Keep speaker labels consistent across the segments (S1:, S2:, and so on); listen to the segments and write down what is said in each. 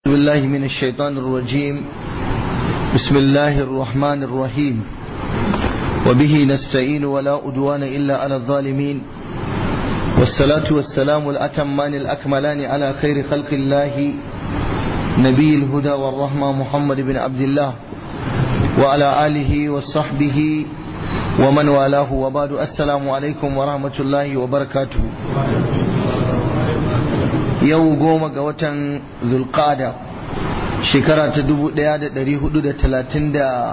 S1: بالله من الشيطان الرجيم بسم الله الرحمن الرحيم وبه نستعين ولا أدوان إلا على الظالمين والصلاة والسلام الأتمان الأكملان على خير خلق الله نبي الهدى والرحمة محمد بن عبد الله وعلى آله وصحبه ومن والاه وبعد السلام عليكم ورحمة الله وبركاته yau goma ga watan zulqada shekara ta dubu daya da dari hudu da talatin da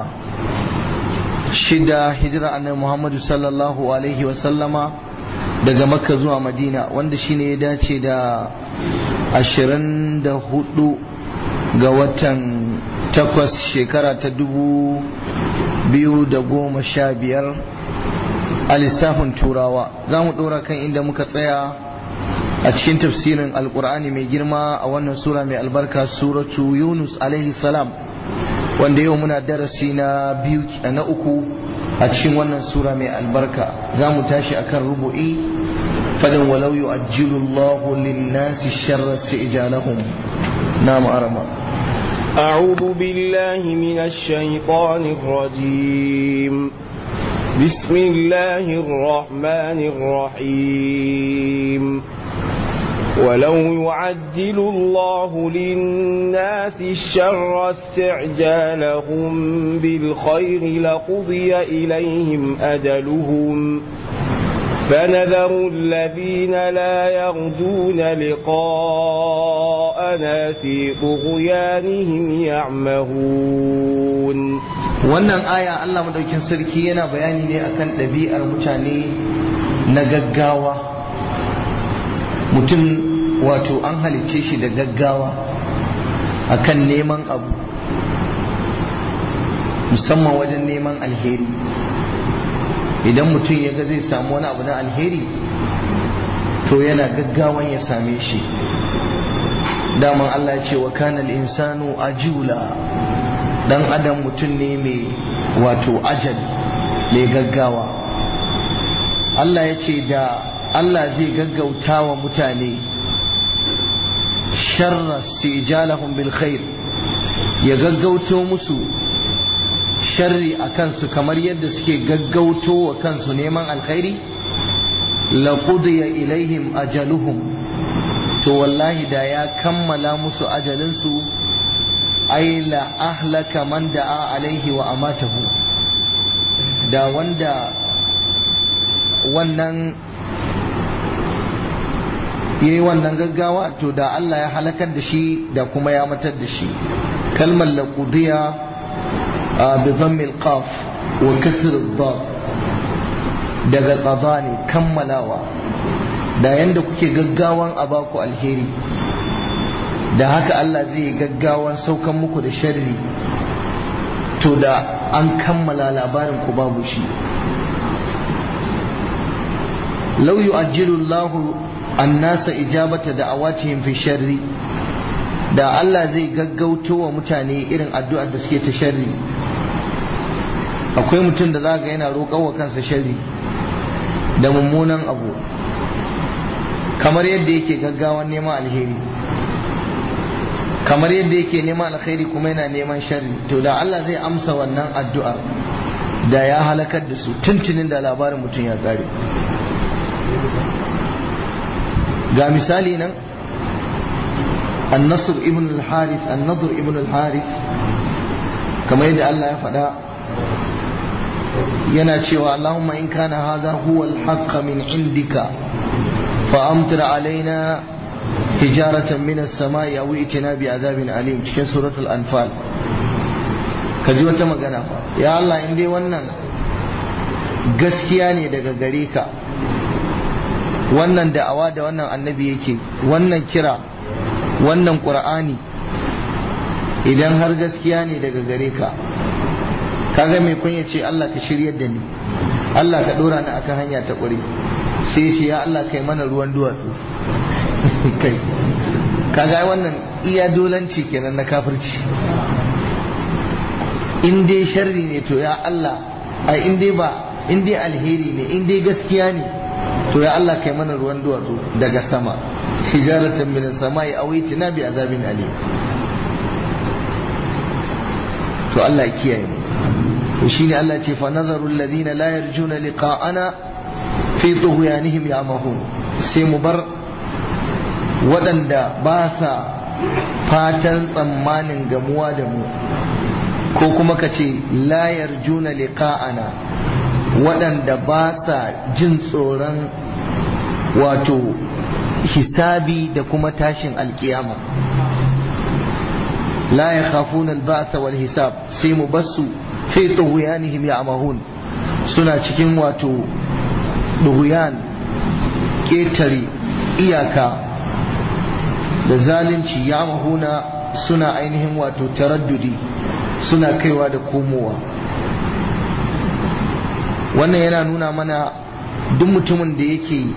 S1: shida hijira annabi muhammadu sallallahu alaihi wasallama daga makka zuwa madina wanda shine ya dace da ashirin da hudu ga watan takwas shekara ta dubu biyu da goma sha biyar a lissafin turawa za mu ɗora kan inda muka tsaya a cikin tafsirin alkur'ani mai girma a wannan sura mai albarka suratu yunus alaihi salam wanda yau muna darasi na biyu na uku a cikin wannan sura mai albarka za mu tashi akan rubu'i fadin walau yu'ajjilu Allahu lin-nasi sharra isti'jalahum na ma'arama
S2: أعوذ بالله من الشيطان الرجيم بسم الله الرحمن الرحيم ولو يعجل الله للناس الشر استعجالهم بالخير لقضي إليهم أجلهم فنذر الذين لا يرجون لقاءنا في طغيانهم يعمهون
S1: wannan aya Allah madaukin sarki yana bayani ne akan ɗabi'ar mutane na gaggawa mutum wato an halicce shi da gaggawa akan neman abu musamman wajen neman alheri idan mutum ya ga zai samu wani abu na alheri to yana gaggawan ya same shi daman Allah ya ce wa kana insanu ajula dan adam mutum ne mai wato ajal mai gaggawa Allah ya ce da Allah zai gaggauta wa mutane sharra sijalahum bil khair ya gaggauto musu sharri a kansu kamar yadda suke gaggauto wa kansu neman alkhairi laqudiya ilaihim ajaluhum to wallahi da ya kammala musu ajalinsu ai la ahlaka man da'a alaihi wa amatahu da wanda wannan ya yi wannan gaggawa to da Allah ya halakar da shi da kuma ya matar da shi kalmar laqudiya bi dhammil qaf wa kasr ad daga qada ne kammalawa da yanda kuke gaggawan a baku alheri da haka Allah zai gaggawan saukan muku da sharri to da an kammala labarin ku babu shi law yu'ajjilu Allahu annasa ijabata da'awatihim fi sharri da Allah zai gaggauto wa mutane irin addu'ar da suke ta sharri akwai mutum da za ga yana roƙon wa kansa sharri da mummunan abu kamar yadda yake gaggawan neman alheri kamar yadda yake neman alheri kuma yana neman sharri to da Allah zai amsa wannan addu'a da ya halakar da su tuntunin da labarin mutum ya kare ga misali nan النصر ابن الحارث النضر ابن الحارث كما يدعي الله يفعل yana cewa Allahumma in kana hadha huwa al-haqq min indika fa amtir alaina hijaratan min as-sama'i aw itina bi azabin alim cikin suratul anfal kaji wata magana ya Allah in dai wannan gaskiya ne daga gare ka wannan da'awa da wannan annabi yake wannan kira wannan qur'ani idan har gaskiya ne daga gare ka kaga mai kun ce Allah ka shiryar da ni Allah ka dora ni akan hanya ta ƙuri sai ce ya Allah kai mana ruwan duwatsu kai kaga wannan iya dolanci kenan na kafirci in dai sharri ne to ya Allah ai in dai ba in dai alheri ne in dai gaskiya ne to ya Allah kai mana ruwan duwatsu daga sama hijaratan min samai aw itina bi azabin alim to Allah ya kiyaye mu to shine Allah ce fa nazaru alladhina la yarjuna liqa'ana fi tughyanihim ya'mahun sai mu bar waɗanda ba sa fatan tsammanin gamuwa da mu ko kuma ka ce la yarjuna liqa'ana waɗanda ba sa jin tsoron wato hisabi da kuma tashin alkiyama la ya khafuna al-ba'sa wal hisab sai mu basu fi tughyanihim ya'mahun suna cikin wato dughyan ketare iyaka da zalunci ya'mahuna suna ainihin wato taraddudi suna kaiwa da komowa wannan yana nuna mana duk mutumin da yake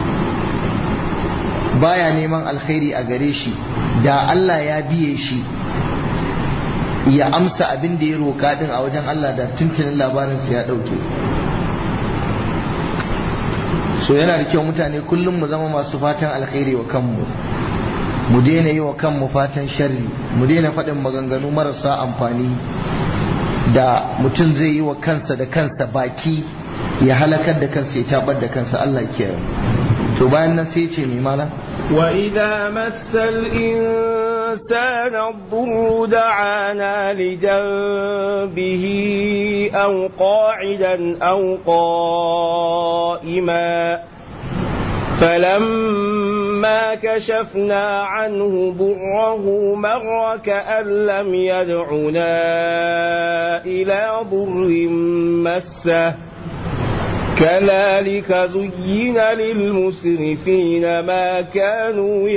S1: baya neman alkhairi a gare shi da Allah ya biye shi ya amsa abin da ya roƙa din a wajen Allah da tuntunin labarinsa ya ɗauke so yana da kyau mutane kullum mu zama masu fatan alkhairi wa kanmu mu daina yi wa kanmu fatan sharri mu daina faɗin maganganu marasa amfani da mutum zai yi wa kansa da kansa baki ya halakar da kansa ya tabar da kansa Allah ke to bayan nan sai ce mai malam
S2: وإذا مس الإنسان الضر دعانا لجنبه أو قاعدا أو قائما فلما كشفنا عنه ضره مر كأن لم يدعنا إلى ضر مسه كذلك زين للمسرفين ما كانوا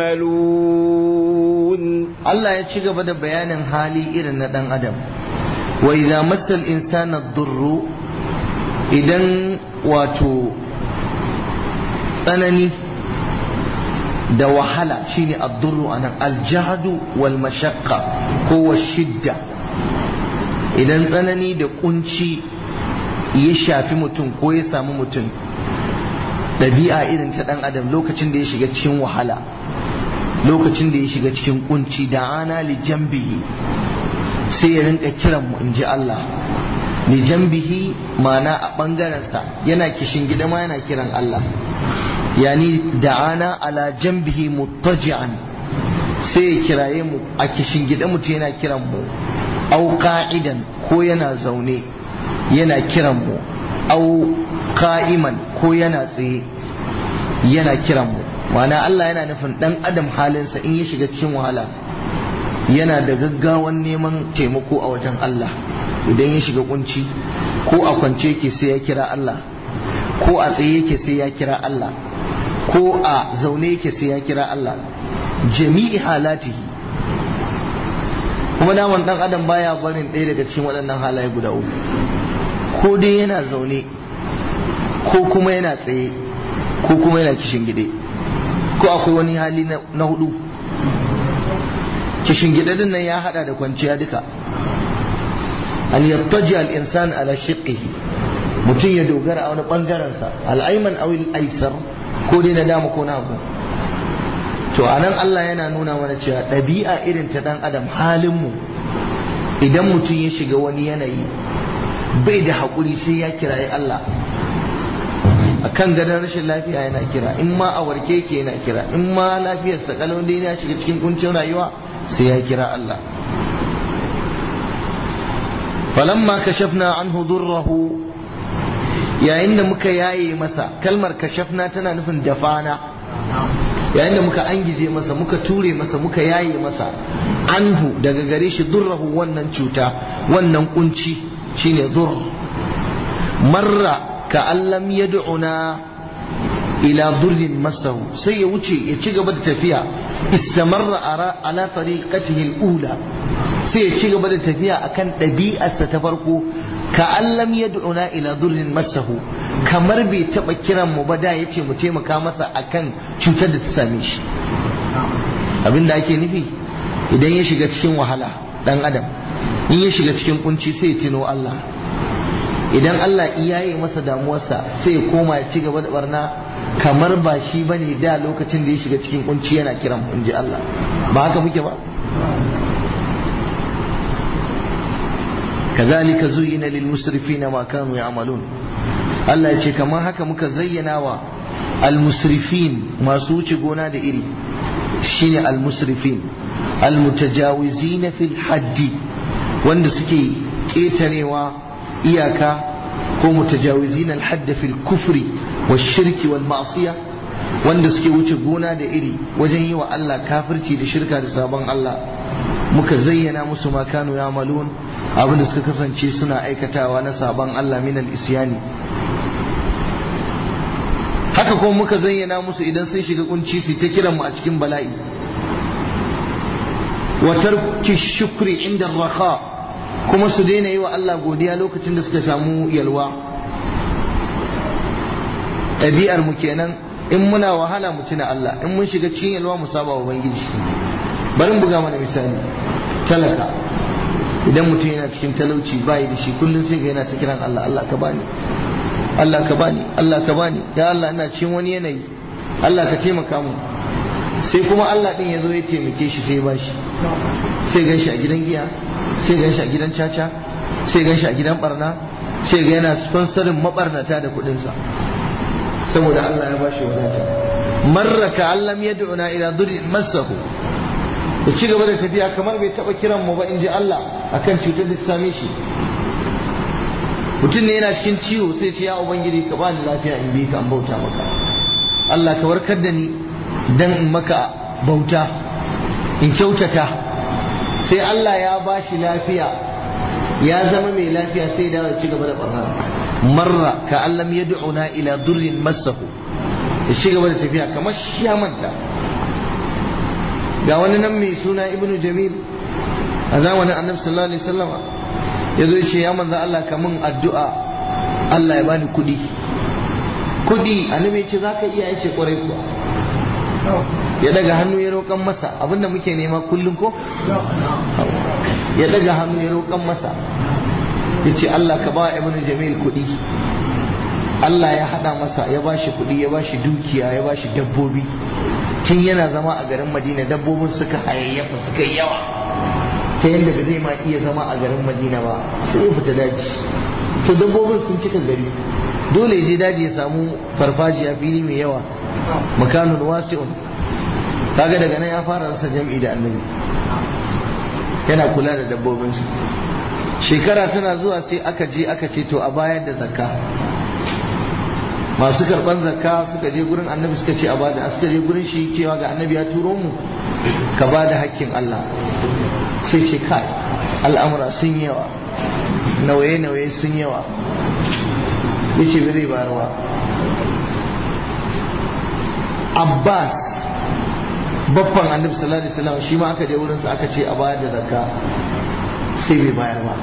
S2: يعملون
S1: الله يتشغى بدا بيان حالي إرن دان أدم وإذا مس الإنسان الضر إذن واتو tsanani da wahala shine addurru anan aljahadu wal mashaqqa ko shidda idan tsanani da kunci ya shafi mutum ko ya samu mutum ɗabi'a irin ta ɗan adam lokacin da ya shiga cikin wahala lokacin da ya shiga cikin kunci da ana li jambihi sai ya rinka kiran mu in ji Allah li jambihi ma'ana a ɓangarensa yana kishin gida ma yana kiran Allah yani da'ana ala jambihi muttaji'an sai ya kiraye mu a kishin gida mutum yana kiran mu au qa'idan ko yana zaune yana kiran mu au ka'iman ko yana tsaye yana kiran mu ma'ana Allah yana nufin dan adam halinsa in ya shiga cikin wahala yana da gaggawan neman taimako a wajen Allah idan ya shiga kunci ko a kwance yake sai ya kira Allah ko a tsaye yake sai ya kira Allah ko a zaune yake sai ya kira Allah jami'i halatihi kuma daman dan adam baya barin ɗaya daga cikin waɗannan halaye guda uku ko dai yana zaune ko kuma yana tsaye ko kuma yana kishin gide ko akwai wani hali na hudu kishin gide din nan ya hada da kwanciya duka an yattaji al-insan ala shiqqihi mutum ya dogara a wani bangaren sa al-ayman aw al-aysar ko dai na dama ko na hagu to anan Allah yana nuna mana cewa ɗabi'a irin ta dan adam halin mu idan mutum ya shiga wani yanayi bai da haƙuri sai ya kiraye Allah a kan gadon rashin lafiya yana kira in ma a warke ke yana kira in ma lafiyarsa kalau dai ya shiga cikin kuncin rayuwa sai ya kira Allah falamma kashafna anhu durrahu yayin da muka yaye masa kalmar kashafna tana nufin dafana yayin da muka angije masa muka ture masa muka yaye masa anhu daga gare shi durrahu wannan cuta wannan kunci shine dur marra ka allam yad'una ila durrin masahu sai ya wuce ya ci gaba da tafiya istamarra ala tariqatihi al-ula sai ya ci gaba da tafiya akan ɗabi'arsa ta farko ka allam yad'una ila durrin masahu kamar bai taba kiran mu ba da yace mu taimaka masa akan cutar da ta same shi abinda ake nufi idan ya shiga cikin wahala dan adam in ya shiga cikin kunci sai ya tuno Allah idan Allah iyaye masa damuwarsa sai ya koma ya ci gaba da barna kamar ba shi bane da lokacin da ya shiga cikin kunci yana kiran mu inji Allah ba haka muke ba kazalika zuyyina lil musrifina ma kanu ya'malun Allah ya ce kamar haka muka zayyana wa al musrifin masu wuce gona da iri shine al musrifin al mutajawizina fil haddi wanda suke ketarewa iyaka ko mutajawizina al hadd fil kufri wash shirki wal ma'siyah wanda suke wuce gona da iri wajen yi wa Allah kafirci da shirka da sabon Allah muka zayyana musu ma kanu ya malun abinda suka kasance suna aikatawa na sabon Allah min al-isyani haka kuma muka zayyana musu idan sun shiga kunci su ta kiran mu a cikin bala'i wa tarki shukri inda raka kuma su daina yi wa Allah godiya lokacin da suka samu yalwa ɗabi'ar mu kenan in muna wahala mu tuna Allah in mun shiga cikin yalwa mu saba wa ubangiji bari mu buga mana misali talaka idan mutum yana cikin talauci bai da shi kullum sai ga yana ta kiran Allah Allah ka bani Allah ka bani Allah ka bani ya Allah ina cikin wani yanayi Allah ka taimaka mu sai kuma Allah din ya zo ya taimake shi sai ba shi sai gan shi a gidan giya sai gan shi a gidan caca sai gan shi a gidan barna sai ga yana sponsorin mabarnata da kuɗinsa saboda Allah ya bashi wadata marraka allam yad'una ila dhurrin masahu ya ci gaba da tafiya kamar bai taba kiran mu ba in ji Allah akan cutar da ta same shi mutum ne yana cikin ciwo sai ce ya ubangiji ka bani lafiya in bi ka an bauta maka Allah ka warkar da ni dan in maka bauta in kyautata sai Allah ya bashi lafiya ya zama mai lafiya sai da ci gaba da barna marra ka allam yad'una ila durrin masahu ya ci gaba da tafiya kamar shi ya manta ga wani nan mai suna ibnu jamil a zamanin annabi sallallahu alaihi wasallam ya zo ce ya manzo Allah ka mun addu'a Allah ya bani kudi kudi annabi ya ce zaka iya yace kwarai kuwa ya daga hannu ya roƙan masa abinda muke nema kullum ko ya daga hannu ya roƙan masa ya ce Allah ka ba ibn jamil kuɗi Allah ya haɗa masa ya ba shi kuɗi ya ba shi dukiya ya ba shi dabbobi tun yana zama a garin madina dabbobin suka hayayyafa suka yi yawa ta yadda ba zai ma iya zama a garin madina ba sai ya fita daji to dabbobin sun cika gari dole ya je daji ya samu farfajiya fili mai yawa makanun wasi'un kaga daga nan ya fara rasa jam'i da annabi yana kula da dabbobinsu shekara tana zuwa sai aka je aka ce to a bayar da zakka masu karban zakka suka je gurin annabi suka ce a bada suka je gurin shi cewa ga annabi ya turo mu ka bada hakkin Allah sai ce kai al'amura sun yawa nauye-nauye sun yawa yace bai zai bayarwa Abbas babban annabi sallallahu alaihi wasallam shi ma aka je wurin sa aka ce a bayar da zakka sai bai bayar ba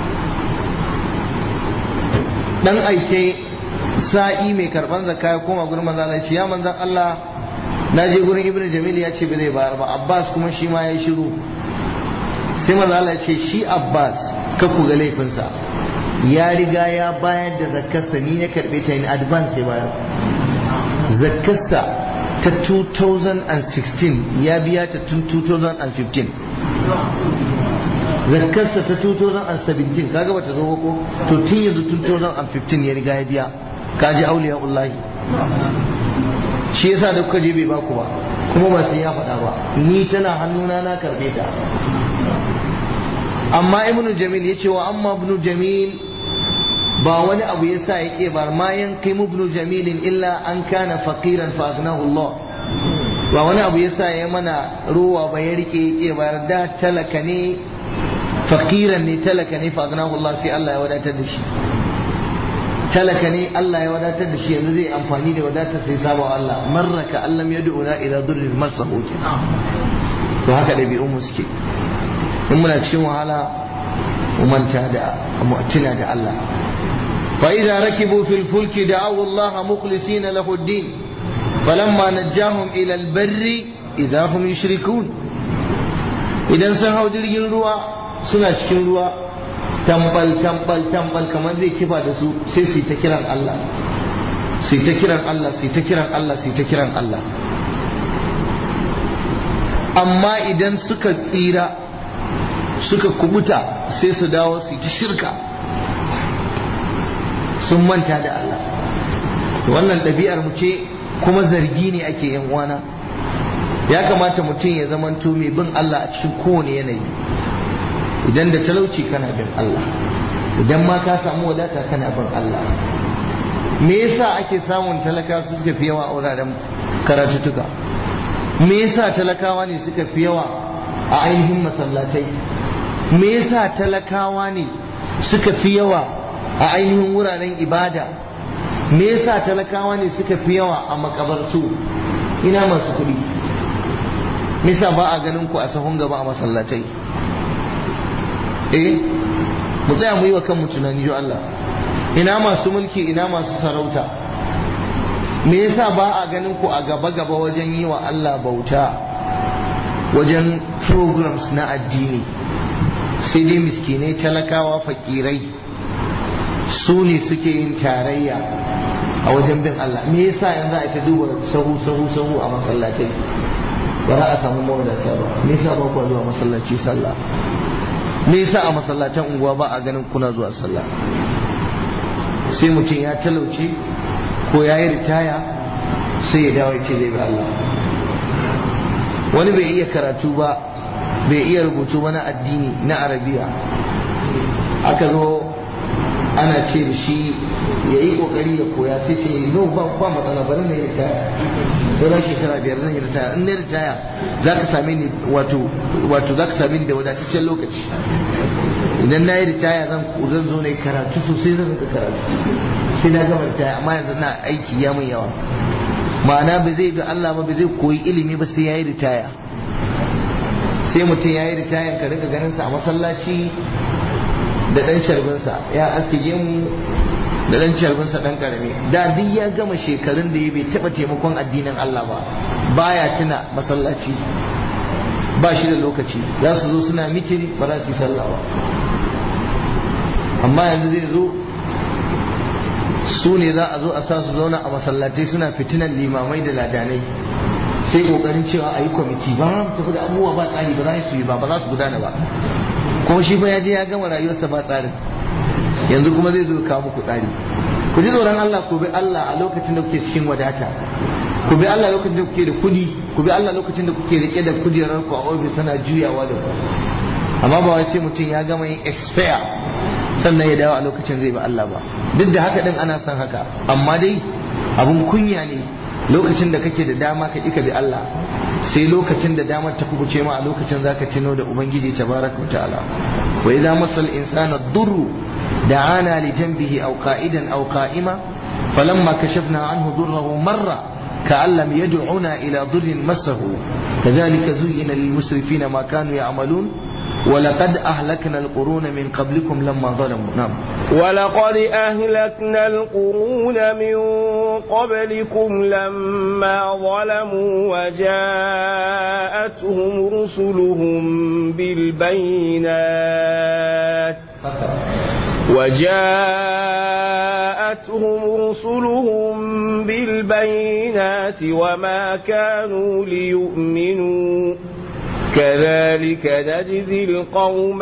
S1: dan aike sa'i mai karban zakka ya koma gurin manzo Allah ya ce ya manzon Allah na je gurin ibnu jamil ya ce bai zai bayar ba Abbas kuma shi ma ya shiru sai manzo Allah ya ce shi Abbas ka ku ga laifinsa ya riga ya bayar da zakkarsa ni na karbe ta in advance ya bayar zakkarsa ta 2016 ya biya ta tun 2015 zakkarsa ta 2017 kaga bata zo ko to tun yanzu tun 2015 ya riga ya biya kaji auliya ullahi shi yasa da kuka je bai baku ba kuma ba sai ya faɗa ba ni tana hannuna na karbe ta amma ibnu jamil ya ce wa amma ibnu jamil ba wani abu yasa ya ke bar ma yanqimu ibnu jamilin illa an kana faqiran fa aghnahu Allah ba wani abu yasa ya mana ruwa ba ya rike ya ke bar da talaka ne faqiran ne talaka ne fa aghnahu Allah sai Allah ya wadatar da shi talaka ne Allah ya wadatar da shi yanzu zai amfani da wadatar sai saba wa Allah marraka allam yad'una ila durrin masahu to haka dabi'un mu suke in muna cikin wahala mu manta da mu tuna da Allah fa idza rakibu fil fulki da'u Allah mukhlisina lahu ad-din falamma najjahum ila al-barri idza hum yushrikun idan sun hau jirgin ruwa suna cikin ruwa tambal tambal tambal kamar zai kifa da su sai su ta kiran Allah su ta kiran Allah su ta kiran Allah su ta kiran Allah amma idan suka tsira suka kubuta sai su dawo su ta shirka sun manta da Allah wannan ɗabi'ar mu ce kuma zargi ne ake yan uwana ya kamata mutum ya zamanto mai bin Allah a cikin kowane yanayi idan da talauci kana bin Allah idan ma ka samu wadata kana bin Allah me yasa ake samun talaka su suka fi yawa a wuraren karatutuka me yasa talakawa ne suka fi yawa a ainihin masallatai me yasa talakawa ne suka fi yawa a ainihin wuraren ibada me yasa talakawa ne suka fi yawa a makabartu ina masu kuɗi me yasa ba a ganin ku a sahun gaba a masallatai eh mu tsaya mu yi wa kanmu tunani jo Allah ina masu mulki ina masu sarauta me yasa ba a ganin ku a gaba gaba wajen yi wa Allah bauta wajen programs na addini sai dai miskinai talakawa fakirai su ne suke yin tarayya a wajen bin Allah me yasa yanzu a ta duba sahu sahu sahu a masallatai ba za a samu mawadata ba me yasa ba ku zuwa masallaci sallah me yasa a masallatan unguwa ba a ganin kuna zuwa sallah sai mutum ya talauce ko ya yi ritaya sai ya dawo ya ce zai bi Allah wani bai iya karatu ba bai iya rubutu ba na addini na arabiya aka zo ana ce da shi ya yi kokari ya koya sai ce no ba ba matsala bari na yi ritaya sauran shekara biyar zan yi ritaya in na ritaya za ka same ni wato wato za ka same ni da wadataccen lokaci idan na yi ritaya zan zan zo na yi karatu sosai zan rika karatu sai na gama ritaya amma yanzu na aiki ya mun yawa ma'ana ba zai bi Allah ba ba zai koyi ilimi ba sai ya yi ritaya sai mutum ya yi ritaya ka rika ganin sa a masallaci da dan sharbinsa ya aske gemu da dan sharbinsa dan karami da duk ya gama shekarun da ya bai taba taimakon addinin Allah ba baya tuna masallaci ba shi da lokaci za su zo suna mitin ba za su yi sallah ba amma yanzu zai zo su ne za a zo a sa su zauna a masallatai suna fitinan limamai da ladanai sai kokarin cewa a yi kwamiti ba mu tafi da abubuwa ba tsari ba za su yi ba ba za su gudana ba kuma shi fa ya je ya gama rayuwarsa ba tsarin yanzu kuma zai zo kawo muku tsari ku ji tsoron Allah ku bi Allah a lokacin da kuke cikin wadata ku bi Allah lokacin da kuke da kudi ku bi Allah lokacin da kuke rike da kujerar ku a ofis sana juyawa da ku amma ba wai sai mutum ya gama yin expire sannan ya dawo a lokacin zai bi Allah ba duk da haka din ana son haka amma dai abun kunya ne lokacin da kake da dama ka ka bi Allah sai lokacin da damar ta kubuce ma a lokacin zaka tuno da ubangiji tabaraka wa ta'ala wa idza masal insana durru da'ana li janbihi aw qa'idan aw qa'ima falamma kashafna anhu durrahu marra كأن لم يدعنا إلى ضر مسه كذلك زين للمسرفين ما كانوا يعملون ولقد أهلكنا القرون من قبلكم لما ظلموا نعم
S2: ولقد أهلكنا القرون من قبلكم لما ظلموا وجاءتهم رسلهم بالبينات وجاءتهم رسلهم بالبينات وما كانوا ليؤمنوا كذلك نجزي القوم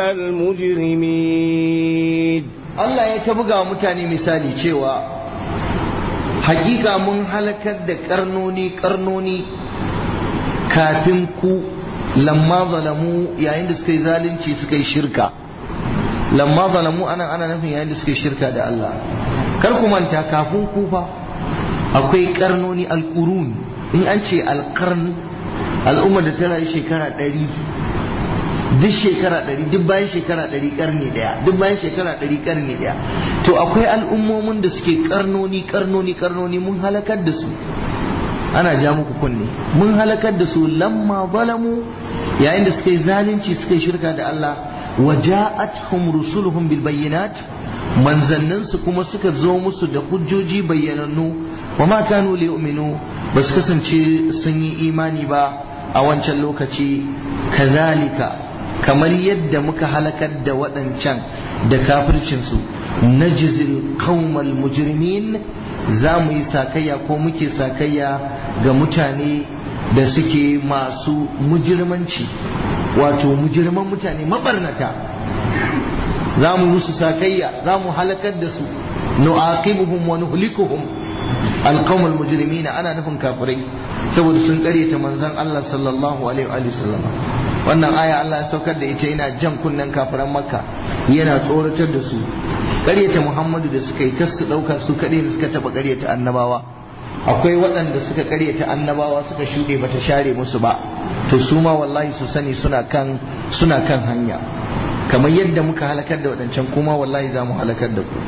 S2: المجرمين
S1: Allah ya ta buga wa mutane misali cewa hakika mun halakar da karnoni karnoni kafin ku lamma zalamu yayin da suka yi zalunci suka yi shirka lamma zalamu anan ana nufin yayin da suka yi shirka da Allah kar ku manta kafin ku fa akwai karnoni alqurun in an ce alqarn al'umma da tana yi shekara ɗari duk shekara ɗari duk bayan shekara ɗari ƙarni ɗaya duk bayan shekara ɗari ƙarni ɗaya to akwai al'ummomin da suke ƙarnoni ƙarnoni ƙarnoni mun halakar da su ana ja muku kunne mun halakar da su lamma zalamu yayin da suka yi zalunci suka yi shirka da Allah wa ja'atuhum rusuluhum bil bayyinat manzannin su kuma suka zo musu da hujjoji bayyanannu wa ma kanu li yu'minu ba su kasance sun yi imani ba a wancan lokaci kazalika kamar yadda muka halakar da waɗancan da kafircinsu na jizil qaumal mujrimin za mu yi sakayya ko muke sakayya ga mutane da suke masu mujirmanci wato mujirman mutane mabarnata za mu musu sakayya za mu halakar da su nu'aqibuhum wa nuhlikuhum alqawmul mujrimina ana nufin kafirai saboda sun karyata manzon Allah sallallahu alaihi wa sallam wannan aya Allah ya saukar da ita yana jan kunnen kafiran makka yana tsoratar da su karyata Muhammadu da suka yi kas su dauka su kadai da suka taba karyata annabawa akwai waɗanda suka karyata annabawa suka shuɗe bata share musu ba to su ma wallahi su sani suna kan suna kan hanya kamar yadda muka halakar da waɗancan kuma wallahi za mu halakar da ku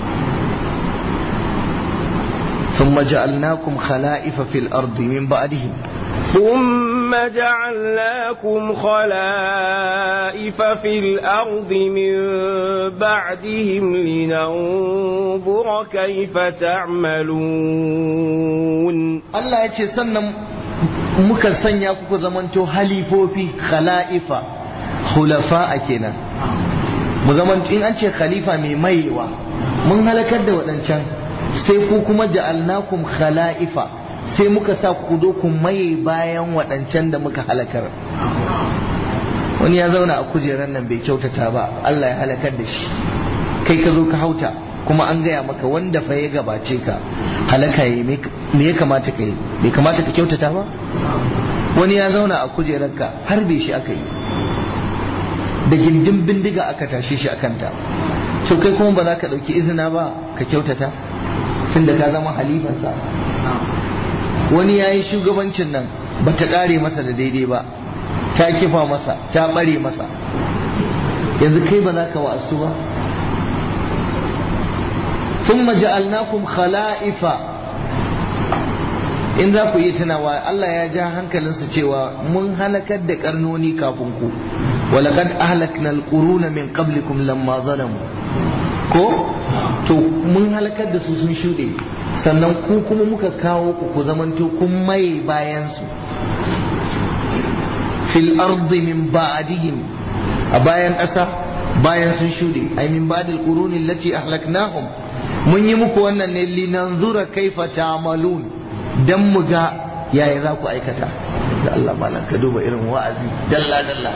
S1: ثم جعلناكم خلائف في الأرض من بعدهم
S2: ثم جعلناكم خلائف في الأرض من بعدهم لننظر كيف تعملون
S1: الله يتي سنة muka sanya kuku zamanto halifofi khala'ifa khulafa kenan mu zamanto in an ce khalifa mai maiwa mun halakar da waɗancan sai ku kuma ja'alnakum khala'ifa sai muka sa ku zo ku maye bayan waɗancan da muka halakar wani ya zauna a kujerar nan bai kyautata ba Allah ya halakar da shi kai ka zo ka hauta kuma an gaya maka wanda fa ya gabace ka halaka yi me ya kamata ka yi bai kamata ka kyautata ba wani ya zauna a kujerar ka har bai shi aka yi da gindin bindiga aka tashe shi a kanta to kai kuma ba za ka ɗauki izina ba ka kyautata tunda ka zama halifansa wani ya yi shugabancin nan ba ta ƙare masa da daidai ba ta kifa masa ta ɓare masa yanzu kai ba za ka wa'astu ba ثم جعلناكم خلائف in za ku iya tunawa Allah ya ja hankalinsa cewa mun halakar da karnoni kafin ku walaqad ahlakna alquruna min qablikum lamma zalamu ko to mun halakar da su sun shuɗe sannan ku kuma muka kawo ku ku zamanto kun mai bayan su fil ardi min ba'dihim a bayan ƙasa bayan sun shuɗe ai min ba'dil quruni allati ahlaknahum mun yi muku wannan ne linanzura kaifa ta'malun dan mu ga yaya za ku aikata da Allah malam ka duba irin wa'azi dalla dalla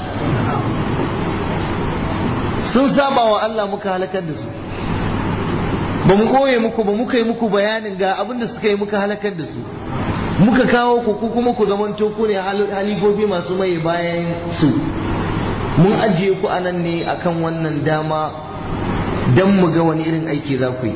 S1: sun saba wa Allah muka halakar da su ba mu koye muku ba muka yi muku bayanin ga abin da suka yi muka halakar da su muka kawo ku ku kuma ku zamanto ku ne halifofi masu mai bayan su mun ajiye ku anan ne akan wannan dama don mu ga wani irin aiki za ku yi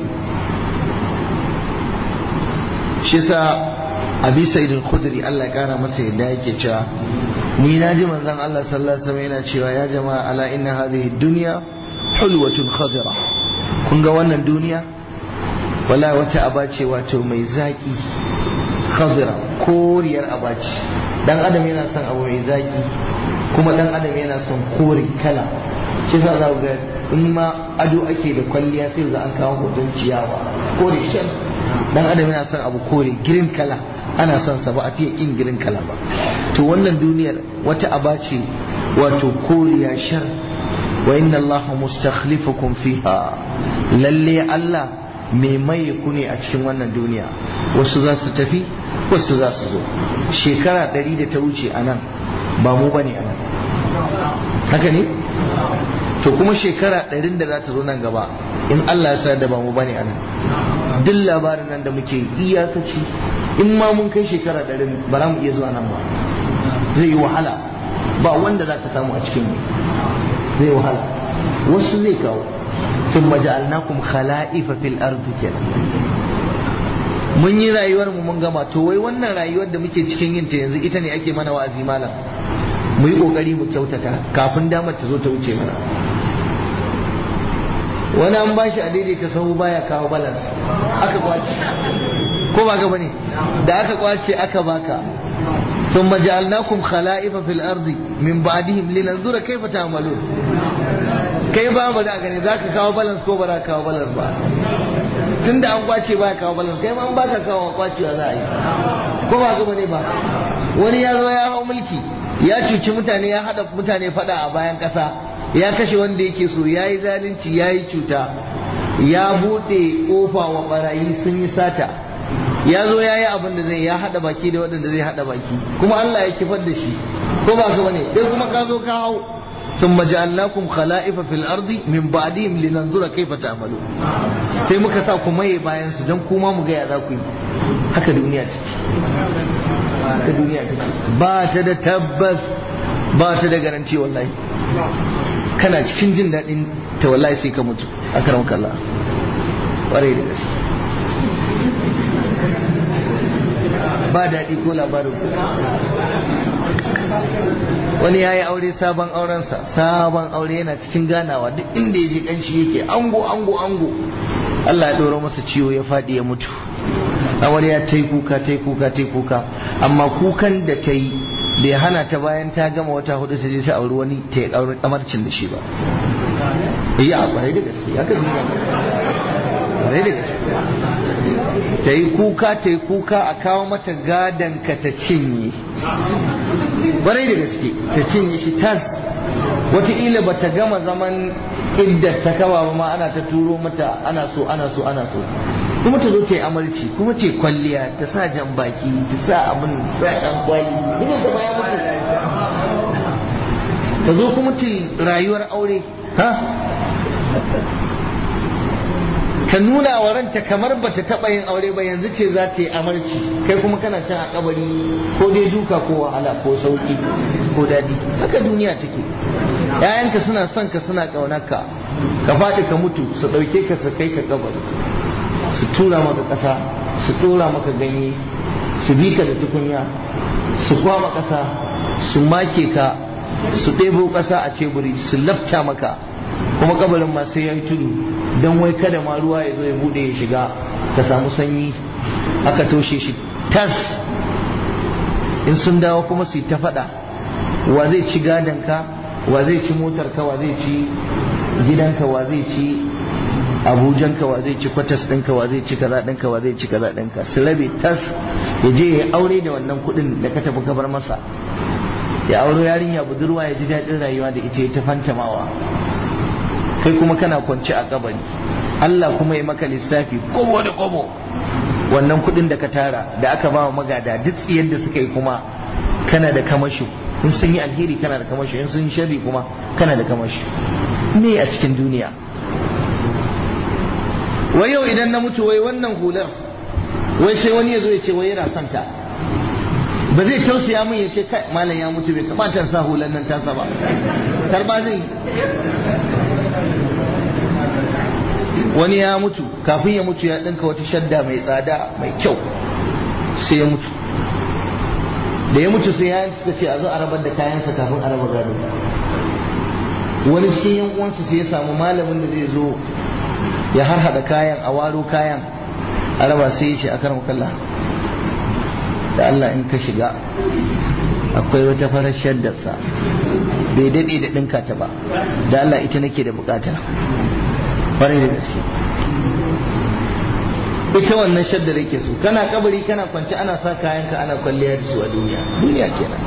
S1: shi sa abi sa'idin khudri Allah ya kara masa yadda yake cewa ni na ji manzon Allah sallallahu alaihi wasallam yana cewa ya jama'a ala inna hadhihi dunya hulwatun khadira kun ga wannan duniya wala wata aba ce wato mai zaki khadira koriyar aba ce dan adam yana son abu mai zaki kuma dan adam yana son kore kala shi sa za ga in ma ado ake da kwalliya sai ga an kawo hoton ciyawa kore shan dan adam yana son abu kore green kala ana son sa ba a fiye kin green kala ba to wannan duniyar wata aba ce wato koriya shar wa inna allaha mustakhlifukum fiha lalle Allah mai maye ku ne a cikin wannan duniya wasu za su tafi wasu za su zo shekara ɗari da ta wuce a nan ba mu bane a nan haka ne to kuma shekara ɗarin da za ta zo nan gaba in Allah ya sa da ba mu bane a nan duk labarin nan da muke iyakaci in ma mun kai shekara ɗarin ba za mu iya zuwa nan ba zai yi wahala ba wanda za ka samu a cikin mu zai wahala wasu zai kawo ثم جعلناكم خلائف في الأرض kenan mun yi rayuwar mu mun gama to wai wannan rayuwar da muke cikin yin ta yanzu ita ne ake mana wa'azi malam mu yi kokari mu kyautata kafin damar ta zo ta wuce mana wani an bashi a daidaita sahu baya kawo balas aka kwace ko ba ka bane da aka kwace aka baka ثم جعلناكم خلائف في الأرض من بعدهم لننظر كيف تعملون kai ba mu da gani za ka kawo balance ko ba za ka kawo balance ba tun da an kwace ba kawo balance kai ma an baka kawo kwacewa za a yi ko ba gaba ne ba wani ya zo ya hau mulki ya cuci mutane ya haɗa mutane faɗa a bayan ƙasa ya kashe wanda yake so ya yi zalunci ya yi cuta ya buɗe ƙofa wa ɓarayi sun yi sata ya zo ya yi abin da zai ya haɗa baki da waɗanda zai haɗa baki kuma Allah ya kifar da shi ko ba ka bane dai kuma ka zo ka hau ثم جعلناكم خلائف في الأرض من بعدهم لننظر كيف تعملون sai muka sa ku maye bayan su don kuma mu ga ya za ku yi haka duniya take haka duniya take ba ta da tabbas ba ta da garanti wallahi kana cikin jin daɗin ta wallahi sai ka mutu a karan kalla ƙwarai da gaske ba daɗi ko labarin ku wani ya yi aure sabon aurensa sabon aure yana cikin ganawa duk inda ya je ƙanshi yake ango ango ango Allah ya ɗora masa ciwo ya faɗi ya mutu amarya ta yi kuka ta yi kuka ta yi kuka amma kukan da ta yi bai hana ta bayan ta gama wata hudu ta je ta auri wani ta yi aure amarcin da shi ba yi a kwarai da gaske haka duniya kwarai da gaske ta yi kuka ta yi kuka a kawo mata gadon ka ta cinye kwarai da gaske ta cinye shi tas wataƙila ba ta gama zaman idda ta kama ba ma ana ta turo mata ana so ana so ana so kuma ta zo ta yi amarci kuma ce kwalliya ta sa jan baki ta sa abin sa ɗan kwali ina ta baya mutu ta zo kuma ta rayuwar aure ha ka nuna wa ranta kamar ba ta taɓa yin aure ba yanzu ce za ta yi amarci kai kuma kana can a kabari ko dai duka ko wahala ko sauki ko daɗi haka duniya take ‘ya'yanka suna son ka suna ƙaunarka ka faɗi ka mutu su ɗauke ka su kai ka kabari su tura maka ƙasa su ɗora maka ganye su bi ka da tukunya su kwama ƙasa su make ka su ɗebo ƙasa a ceburi su lafta maka kuma kabarin ma sai ya yi tudu don wai kada ma ruwa ya zo ya bude ya shiga ka samu sanyi aka toshe shi tas in sun dawo kuma su yi ta faɗa wa zai ci gadonka wa zai ci motarka wa zai ci gidanka wa zai ci abujanka wa zai ci kwatas ɗinka wa zai ci kaza ɗinka wa zai ci kaza ɗinka su rabe tas ya je ya aure da wannan kuɗin da ka tafi kabar masa ya auro yarinya budurwa ya ji daɗin rayuwa da ita ya ta fantamawa kai kuma kana kwance a kabari Allah kuma ya maka lissafi kobo da kobo wannan kudin da ka tara da aka ba wa magada duk tsiyar da suka yi kuma kana da kamashi in sun yi alheri kana da kamashi in sun yi sharri kuma kana da kamashi me a cikin duniya wai yau idan na mutu wai wannan hular wai sai wani ya zo ya ce wai yana son ta ba zai tausaya min ya ce kai malam ya mutu bai kamata sa hular nan tasa ba karba zai wani ya mutu kafin ya mutu ya ɗinka wata shadda mai tsada mai kyau sai ya mutu da ya mutu sai yayan suka ce a zo a rabar da kayansa kafin a raba gado wani cikin yan uwansa sai ya samu malamin da zai zo ya harhaɗa kayan a waro kayan a raba sai ya ce a karan kalla da Allah in ka shiga akwai wata farar shaddarsa bai daɗe da ɗinka ta ba da Allah ita nake da bukata ƙwarai da gaske ita wannan shaddar yake so kana kabari kana kwance ana sa kayanka ana kwalliya da su a duniya duniya kenan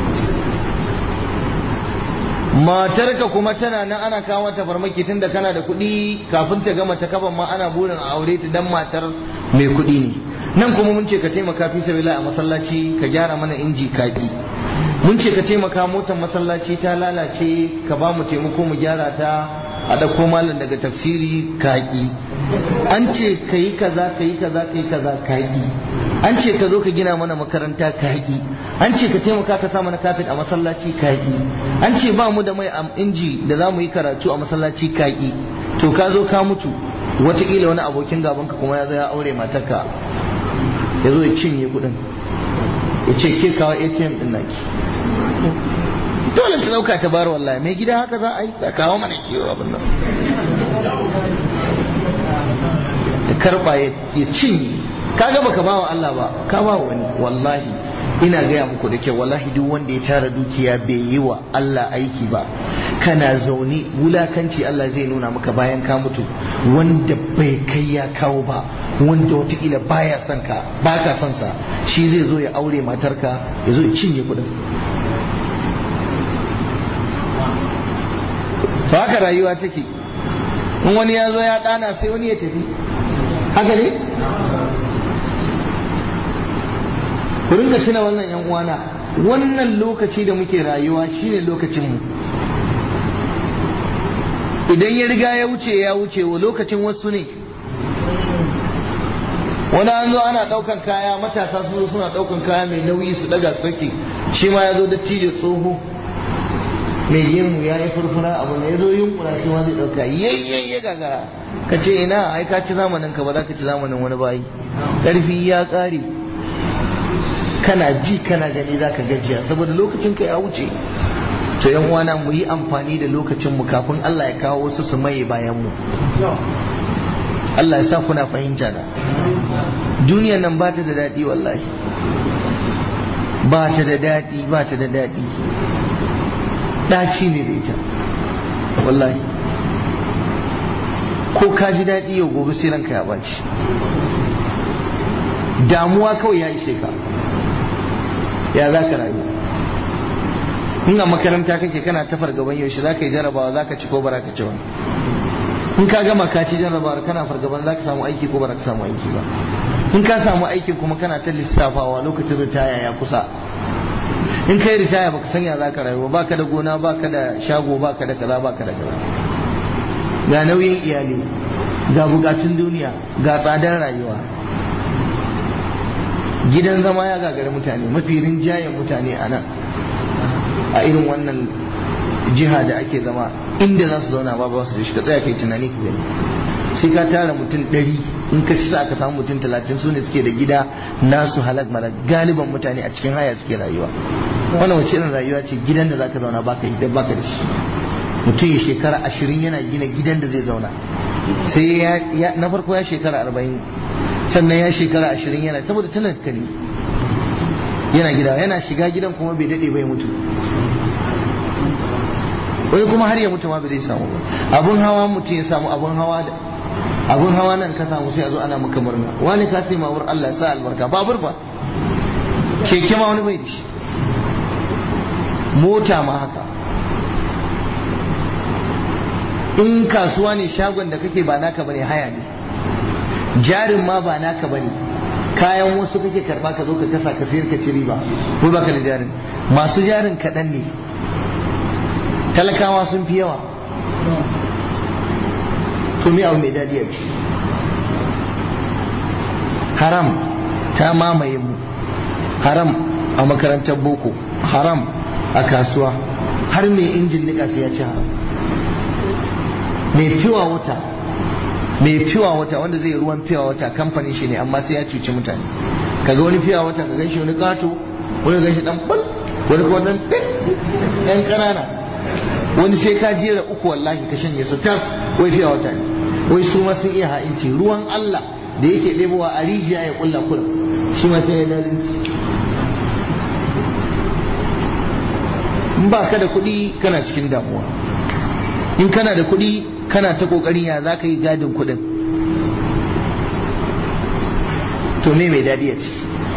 S1: matarka kuma tana nan ana kawo ta farmaki tunda kana da kuɗi kafin ta gama ta kaban ma ana burin a aure ta dan matar mai kuɗi ne nan kuma mun ce ka taimaka fi sabila a masallaci ka gyara mana inji kaki mun ce ka taimaka motar masallaci ta lalace ka ba mu taimako mu gyara ta a ɗauko malam daga tafsiri kaƙi an ce ka yi kaza ka yi kaza ka yi kaza kaƙi an ce ka zo ka gina mana makaranta kaƙi an ce ka taimaka ka sa mana kafin a masallaci kaƙi an ce ba mu da mai inji da za mu yi karatu a masallaci kaƙi to ka zo ka mutu wataƙila wani abokin gabanka kuma ya zo ya aure matarka ya zo ya cinye kuɗin ya ce ke kawo atm ɗin naki dole ta dauka ta bar wallahi mai gida haka za a yi ka kawo mana kiwo abin nan da karba ya cinye kaga baka ba wa Allah ba ka ba wani wallahi ina gaya muku da kyau wallahi duk wanda ya tara dukiya bai yi wa Allah aiki ba kana zaune wulakanci Allah zai nuna maka bayan ka mutu wanda bai kai ya kawo ba wanda watakila baya son ka baka son sa shi zai zo ya aure matarka ya zo ya cinye kudin to haka rayuwa take in wani ya zo ya dana sai wani ya tafi haka ne ku rinka tuna wannan yan uwana wannan lokaci da muke rayuwa shine lokacin mu idan ya riga ya wuce ya wuce wa lokacin wasu ne wani an zo ana daukan kaya matasa su zo suna daukan kaya mai nauyi su daga sauki shi ma ya zo dattijo tsoho mai gemu ya yi furfura abu ne ya zo yunkura shi ma zai dauka yayyan ya gagara ka ce ina ai ka ci zamanin ka ba za ka ci zamanin wani bayi karfi ya kare kana ji kana gani za ka gajiya saboda lokacin ka ya wuce to yan uwana mu yi amfani da lokacin mu kafin Allah ya kawo wasu su maye bayan mu Allah ya sa kuna fahimta da duniyar nan ba ta da daɗi wallahi ba ta da daɗi ba ta da daɗi ɗaci ne da ita wallahi ko ka ji daɗi yau gobe sai ranka ya ɓaci damuwa kawai ya ishe ka ya za ka rayu in a makaranta kake kana ta fargaban yaushe za ka yi jarabawa za ka ci ko bara ka ci ba in ka gama ka ci jarabawar kana fargaban za ka samu aiki ko bara ka samu aiki ba in ka samu aikin kuma kana ta lissafawa lokacin ritaya ya kusa in kai ritaya baka sanya za ka rayu ba ka da gona ba ka da shago ba ka da kaza ba ka da kaza ga nauyin iyali ga bukatun duniya ga tsadar rayuwa gidan zama ya gagari mutane mafi rinjayen mutane a nan a irin wannan jiha da ake zama inda za su zauna ba ba su da shi ka tsaya kai tunani ka gani sai ka tara mutum ɗari in ka ci sa aka samu mutum talatin su ne suke da gida nasu halak malak galiban mutane a cikin haya suke rayuwa wannan wace irin rayuwa ce gidan da zaka zauna baka yi baka da shi mutum ya shekara ashirin yana gina gidan da zai zauna sai ya na farko ya shekara arba'in sannan ya shekara ashirin yana saboda talaka ne yana gida yana shiga gidan kuma bai daɗe bai mutu wani kuma har ya mutu ma bai zai samu ba abun hawa mutum ya samu abun hawa da abun hawa nan ka samu sai a zo ana maka murna wani ka sai mawur Allah ya sa albarka babur ba keke ma wani bai da shi mota ma haka in kasuwa ne shagon da kake ba naka bane haya ne jarin ma ba naka bane kayan wasu kake karba ka zo ka kasa ka sayar ka ci riba ko baka da jarin masu jarin kaɗan ne talakawa sun fi yawa to me abu mai daɗi a ci haram ta mamaye mu haram a makarantar boko haram a kasuwa har mai injin nika sai ya ci haram mai fiwa wata mai fiwa wata wanda zai ruwan fiwa wata kamfanin shi ne amma sai ya cuci mutane kaga wani fiwa wata ka ganshi wani kato wani ganshi dan bal wani kuma dan ɗan ƙanana wani sai ka jera uku wallahi ka shanye su tas wai fiwa wata ne wai su ma sun iya ha'inci ruwan Allah da yake ɗebowa a rijiya ya kulla kula shi ma sai ya dalinci in ba ka da kuɗi kana cikin damuwa in kana da kuɗi kana ta ƙoƙarin ya za ka yi gadin kuɗin to me mai daɗi ya ci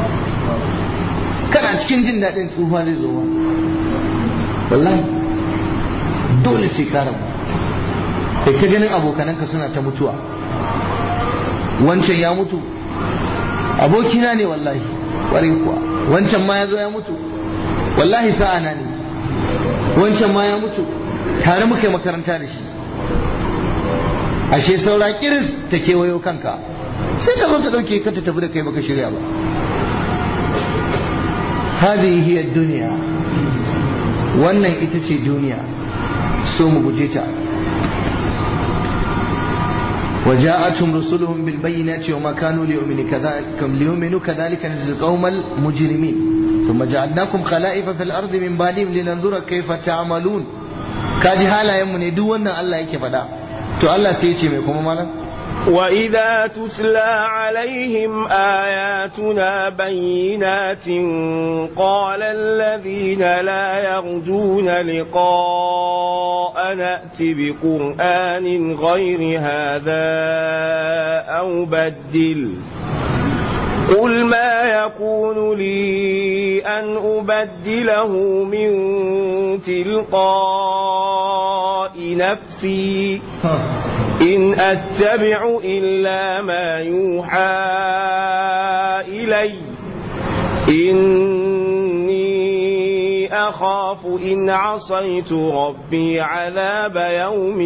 S1: kana cikin jin daɗin tsufa zai zo wallahi dole sai ka rabu kai ta ganin abokananka suna ta mutuwa wancan ya mutu abokina ne wallahi ƙwarai kuwa wancan ma ya zo ya mutu wallahi sa'ana ne wancan ma ya mutu tare muka yi makaranta da shi ashe saura kiris ta kewayo kanka sai ka zo ta dauke ka ta tafi da kai baka shirya ba hadhihi hiya duniya wannan ita ce duniya so mu guje ta وجاءتهم رسلهم بالبينات وما كانوا ليؤمنوا كذلك ليؤمنوا كذلك نجزي القوم المجرمين ثم جعلناكم خلائف في الارض من بعدهم لننظر كيف تعملون kaji halayenmu ne duk wannan Allah yake faɗa to Allah sai ya ce mai kuma malam
S2: وإذا تتلى عليهم آياتنا بينات قال الذين لا يرجون لقاء نأت بقرآن غير هذا أو بدل قل ما يكون لي أن أبدله من تلقاء نفسي إن أتبع إلا ما يوحى إلي إني إني أخاف إن عصيت ربي عذاب يوم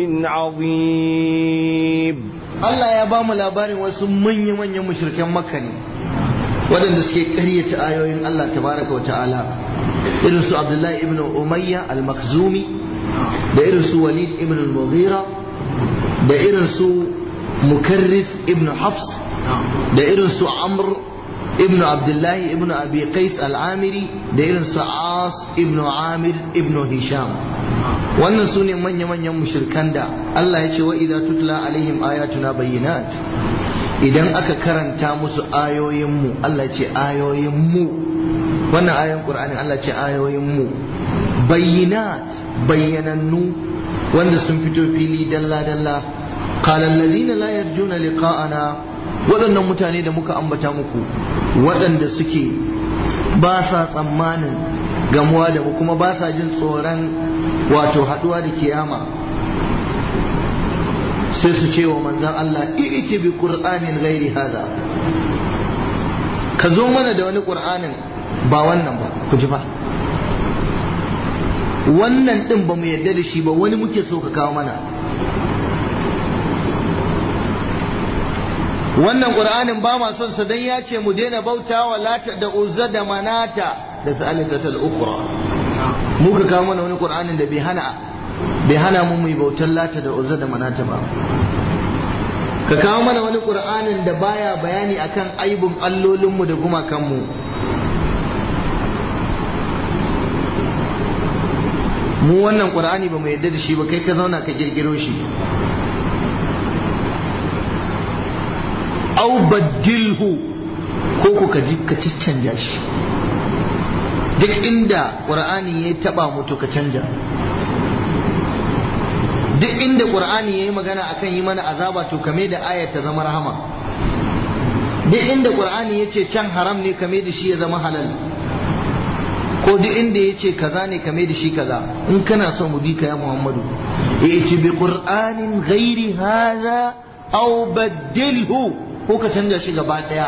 S2: عظيم
S1: Allah ya ba mu labarin wasu manya-manyan mushrikan makka ne waɗanda suke ƙaryata ayoyin Allah tabaraka wa ta'ala irin su Abdullahi ibn Umayya al-Makhzumi da irin su Walid ibn al-Mughira da irin su Mukarris ibn Hafs da irin su Amr ibn Abdullahi ibn Abi Qais al-Amiri da irin su As ibn Amir ibn Hisham wannan su ne manya-manyan mushrikan da Allah ya ce wa idza tutla alaihim ayatuna bayyinat idan aka karanta musu ayoyinmu Allah ce ayoyinmu wannan ayoyin Qur'ani Allah ce ayoyinmu bayyinat bayyanannu wanda sun fito fili dalla-dalla qala alladhina la yarjuna liqa'ana waɗannan mutane da muka ambata muku waɗanda suke ba sa tsammanin gamuwa da mu kuma ba sa jin tsoron wato haɗuwa da kiyama sai su ce wa manzan Allah iti bi qur'anin ghairi hada ka zo mana da wani qur'anin ba wannan ba ku ji fa wannan din ba mu yadda da shi ba wani muke so ka kawo mana wannan qur'anin ba ma son sa dan ya ce mu daina bauta wa lata da uzza da manata da sa'alatatul ukhra muka kawo mana wani qur'anin da bai hana bai hana mu mai bautar lata da uzza da manata ba ka kawo mana wani qur'anin da baya bayani akan aibun allolinmu da gumakanmu mu wannan qur'ani ba mu yadda da shi ba kai ka zauna ka kirkiro shi au baddilhu ko ku ka ji ka caccanja shi duk inda qur'ani ya taba mutu ka canja duk inda qur'ani ya yi magana akan yi mana azaba to kame da ayat ta zama rahama duk inda qur'ani ya ce can haram ne kame da shi ya zama halal ko duk inda ya ce kaza ne kame da shi kaza in kana son mu bi ka ya muhammadu ya bi qur'anin ghairi hadha aw baddilhu ko ka canja shi gaba daya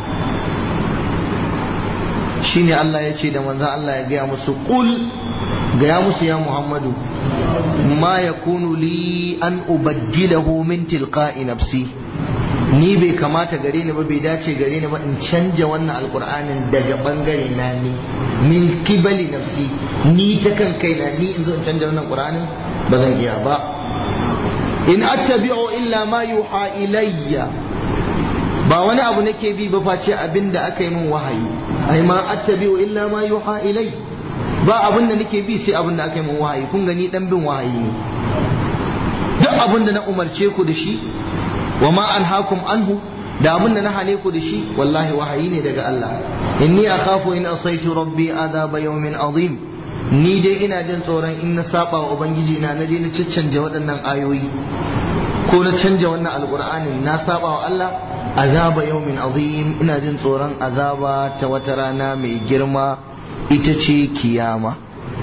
S1: shine Allah ya ce da manzo Allah ya gaya musu qul gaya musu ya Muhammadu ma yakunu li an ubaddilahu min tilqa'i nafsi ni bai kamata gare ni ba bai dace gare ni ba in canja wannan alqur'anin daga bangare na ni min kibali nafsi ni ta kan kaina ni in zo in canja wannan qur'anin ba zan iya ba in attabi'u illa ma yuha ilayya ba wani abu nake bi ba face abin da aka yi min wahayi ai ma attabi'u illa ma yuha ilai ba abin da nake bi sai abin da aka yi min wahayi kun gani dan bin wahayi ne duk abin da na umarce ku da shi wa ma anhaakum anhu da abin da na hane ku da shi wallahi wahayi ne daga Allah inni akhafu in asaitu rabbi adaba yawmin azim ni dai ina jin tsoron in na saba wa ubangiji na na je na caccanja waɗannan ayoyi ko na canja wannan alqur'anin na saba wa Allah azaba yaumin azim ina jin tsoron azaba ta wata rana mai girma ita ce kiyama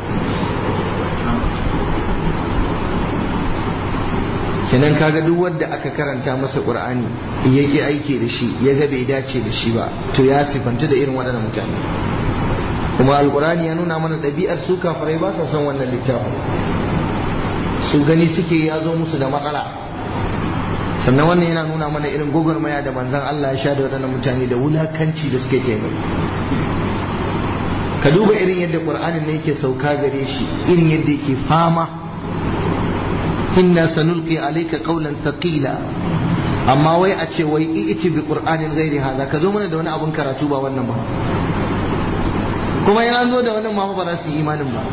S1: kenan kaga duk wanda aka karanta masa qur'ani yake aiki da shi ya ga bai dace da shi ba to ya sifanta da irin waɗannan mutane kuma alqur'ani ya nuna mana ɗabi'ar su kafirai ba sa son wannan littafin su gani suke ya zo musu da matsala sannan wannan yana nuna mana irin gwagwarmaya da manzan Allah ya sha da waɗannan mutane da wulakanci da suke kai ka duba irin yadda ƙur'anin ne yake sauka gare shi irin yadda yake fama inna sanulqi alayka qawlan thaqila amma wai a ce wai i'ti bi qur'anin ghairi hadha ka zo mana da wani abun karatu ba wannan ba kuma yana zo da wannan ma ba za su yi imanin ba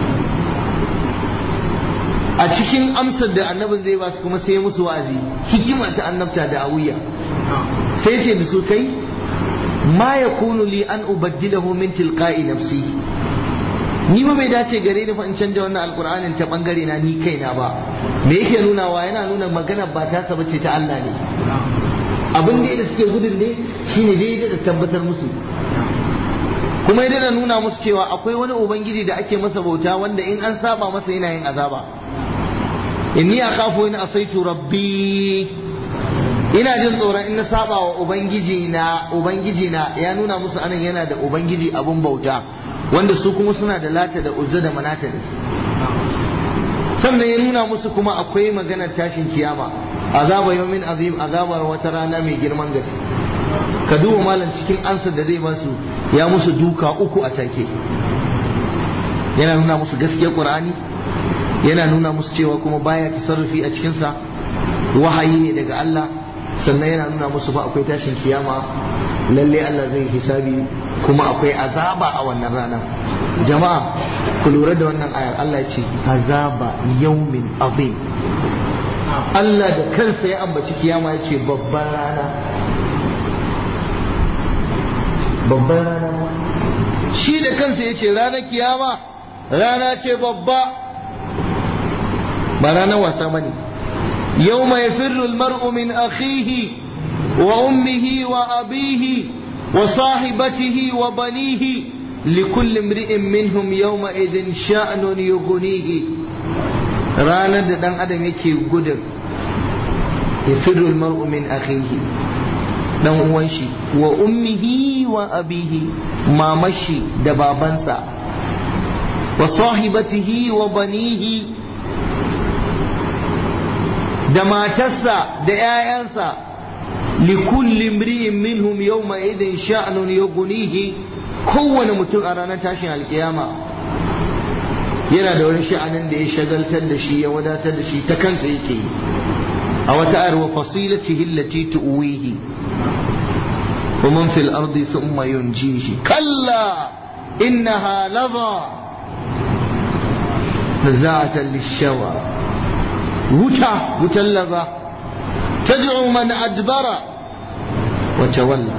S1: a cikin amsar da annabin zai ba su kuma sai musu wa'azi hikima ta annabta da awiya sai ce da su kai ma yakunu li an ubaddilahu min tilqa'i nafsi ni ba bai dace gare ni fa in canja wannan alqur'anin ta bangare na ni kaina ba me yake nuna wa yana nuna magana ba ta saba ce ta Allah ne abin da da suke gudun ne shine dai da tabbatar musu kuma ya da nuna musu cewa akwai wani ubangiji da ake masa bauta wanda in an saba masa yana yin azaba inni akhafu in asaitu rabbi ina jin tsoron in na saba wa ubangiji na ubangiji na ya nuna musu anan yana da ubangiji abun bauta wanda su kuma suna da lata da uzza da manata ne sannan ya nuna musu kuma akwai maganar tashin kiyama azaba yawmin azim azabar wata rana mai girman gaske ka duba malam cikin ansa da zai basu ya musu duka uku a take yana nuna musu gaskiyar qur'ani yana nuna musu cewa kuma baya tasarrufi a cikinsa wahayi ne daga Allah sannan yana nuna musu fa akwai tashin kiyama lalle Allah zai hisabi kuma akwai azaba a wannan rana jama'a ku lura da wannan ayar Allah ya ce azaba yaumin azim Allah da kansa ya ambaci kiyama ya ce babban rana babban rana shi da kansa ya ce ranar kiyama rana ce babba ba ranar wasa bane yau mai firru mar'u min akhihi wa ummihi wa abihi wa sahibatihi wa banihi likulli imri'in minhum yawma idin sha'nun yughnihi ranar da dan adam yake gudun ya firru mar'u min akhihi dan uwan shi wa ummihi wa abihi mamashi da babansa wa sahibatihi wa banihi da matarsa da 'ya'yansa likulli imri'in minhum yawma idin sha'nun yughnihi kowane mutum a ranar tashin alkiyama yana da wani sha'anin da ya shagaltar da shi ya wadatar da shi ta kansa yake yi a wata ayar wa fasilatihi allati tuwihi wa man fil ardi thumma yunjihi kalla innaha ladha nazaatan lishawa wuta wutan laza tad'u man adbara wa tawalla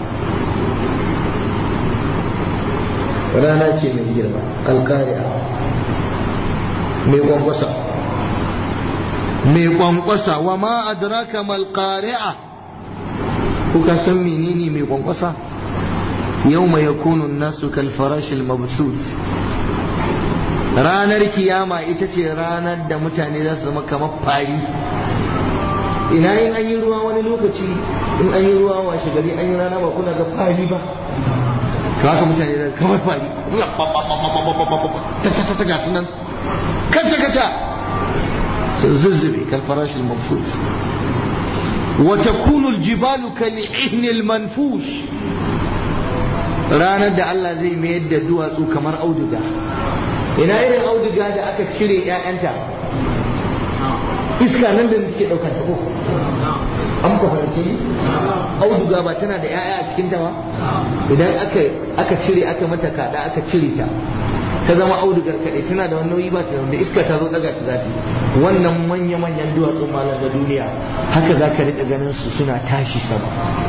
S1: rana ce mai girma alkariya mai kwankwasa mai kwankwasa wa ma adraka mal qari'a kuka san menene mai kwankwasa yawma yakunu an-nasu kal farashil mabsuth ranar kiyama ita ce ranar da mutane za su zama kamar fari ina yin an yi ruwa wani lokaci in an yi ruwa washe gari an yi rana ba kuna ga fari ba to haka mutane da kamar fari ta ta ta ta gasu nan kaca kaca sun zuzzube kan farashin mafus wa takunu aljibalu kal ihni almanfush ranar da Allah zai mayar da duwatsu kamar auduga ina irin auduga da aka cire 'ya'yanta iska nan da take daukar ta ko an ka fahimce ni auduga ba tana da 'ya'ya a cikin ta ba idan aka aka cire aka mata kada aka cire ta ta zama audugar kaɗai tana da wani nauyi ba ta da iska ta zo daga ta zati wannan manya manyan duwatsun malam da duniya haka za ka riƙa ganin su suna tashi sama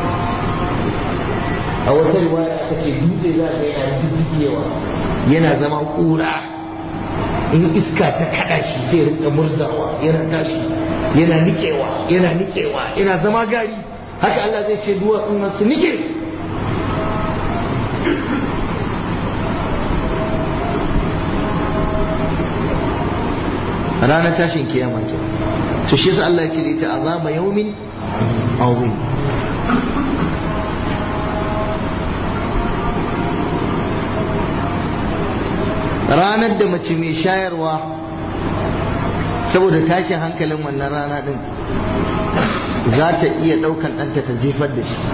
S1: a wata riwaya aka ce dutse za ga yana duddukewa yana zama ƙura in iska ta kada shi sai rinka murzawa yana tashi yana nikewa yana nikewa yana zama gari haka Allah zai ce duwatsun nan su nike ranar tashin kiyama ke to shi yasa Allah ya ce da ita azaba yaumin azim ranar da mace mai shayarwa saboda tashin hankalin wannan rana din za ta iya ɗaukan ɗanta ta jefar da shi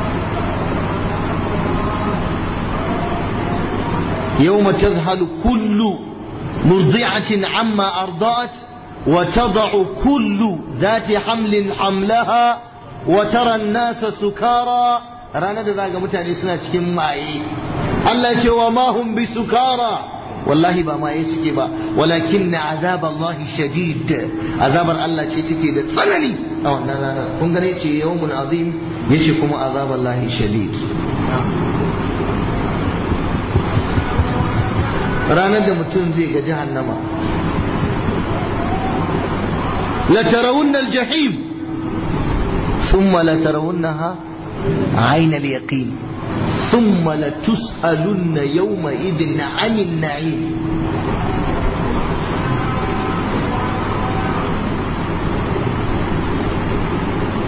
S1: يوم تذهل كل مرضعة عما أرضعت وتضع كل ذات حمل حملها وترى الناس سكارى رانا da zaga mutane suna cikin maye Allah ce wa ma hum bi sukara wallahi ba maye suke ba walakin na azab Allah shadid azabar Allah ce take da tsanani a wannan ranar kun gane ce yawmun azim yace kuma azab Allah shadid ranar da mutum zai ga jahannama la tarawunna al-jahim thumma la tarawunnaha عين اليقين ثم لتسألن يومئذ عن النعيم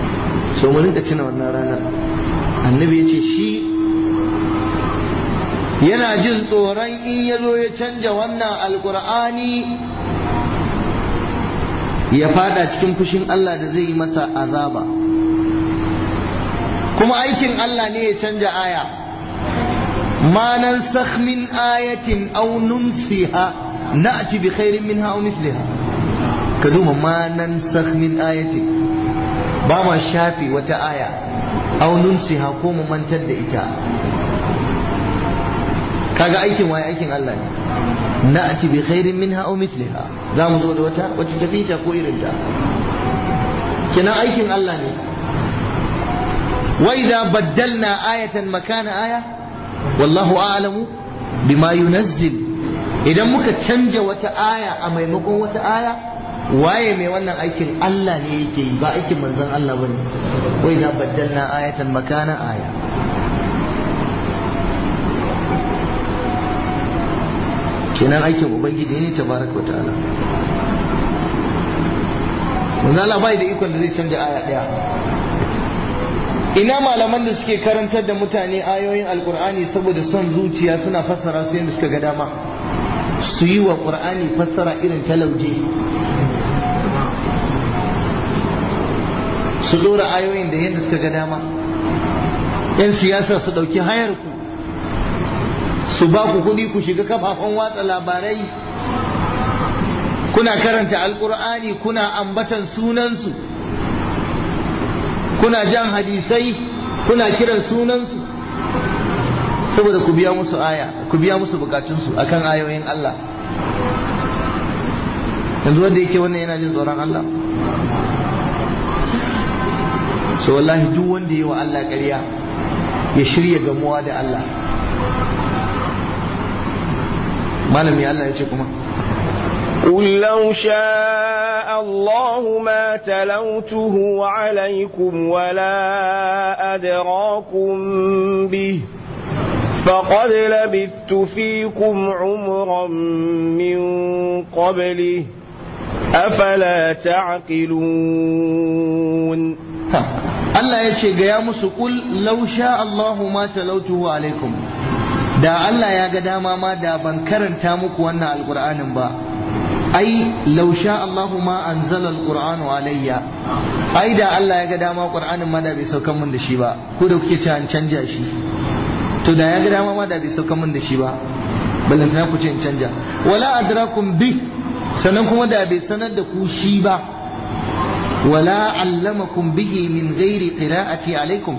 S1: so mu rinka tuna wannan ranar annabi ya ce shi yana jin tsoron in ya zo ya canja wannan alkur'ani ya fada cikin fushin Allah da zai yi masa azaba kuma aikin Allah ne ya canja aya ma nan min ayatin aw nunsiha na'ti bi khairin minha aw misliha ka duba ma nan min ayatin ba ma shafi wata aya aw nunsiha ko mu mantar da ita kaga aikin waye aikin Allah ne na'ti bi khairin minha aw misliha za mu zo da wata wacce tafi ta ko irin ta kina aikin Allah ne wa idza baddalna ayatan makana aya wallahu a'lamu bima yunazzil idan muka canja wata aya a maimakon wata aya waye mai wannan aikin Allah ne yake yi ba aikin manzon Allah bane wa idza baddalna ayatan makana aya kenan aikin ubangiji ne tabaraka ta'ala manzo Allah bai da ikon da zai canja aya daya ina malaman da suke karantar da mutane ayoyin alkur'ani saboda son zuciya suna fassara su yadda suka ga dama su yi wa qur'ani fassara irin talauje su dora ayoyin da yadda suka ga dama yan siyasa su dauki hayar ku su ba ku kuɗi ku shiga kafafen watsa labarai kuna karanta alkur'ani kuna ambatan sunansu kuna jan hadisai kuna kiran sunansu saboda ku biya musu aya ku biya musu bukatunsu akan ayoyin Allah yanzu wanda yake wannan yana jin tsoron Allah so wallahi duk wanda yi wa Allah ƙarya ya shirya gamuwa da Allah malami Allah ya ce kuma
S2: قل لو شاء الله ما تلوته عليكم ولا أدراكم به فقد لبثت فيكم عمرا من قبله أفلا تعقلون
S1: Allah ya ce gaya musu kul law sha Allahu ma talautuhu alaikum da Allah ya ga dama ma da ban karanta muku wannan alqur'anin ba ai law sha Allahu ma anzala alqur'anu alayya ai da Allah ya ga dama qur'anin ma da bai saukan mun da shi ba ko da kuke cewa an canja shi to da ya ga dama ma da bai saukan mun da shi ba ballantana ku ce in canja wala adrakum bi sannan kuma da bai sanar da ku shi ba wala allamakum bihi min ghairi qira'ati alaikum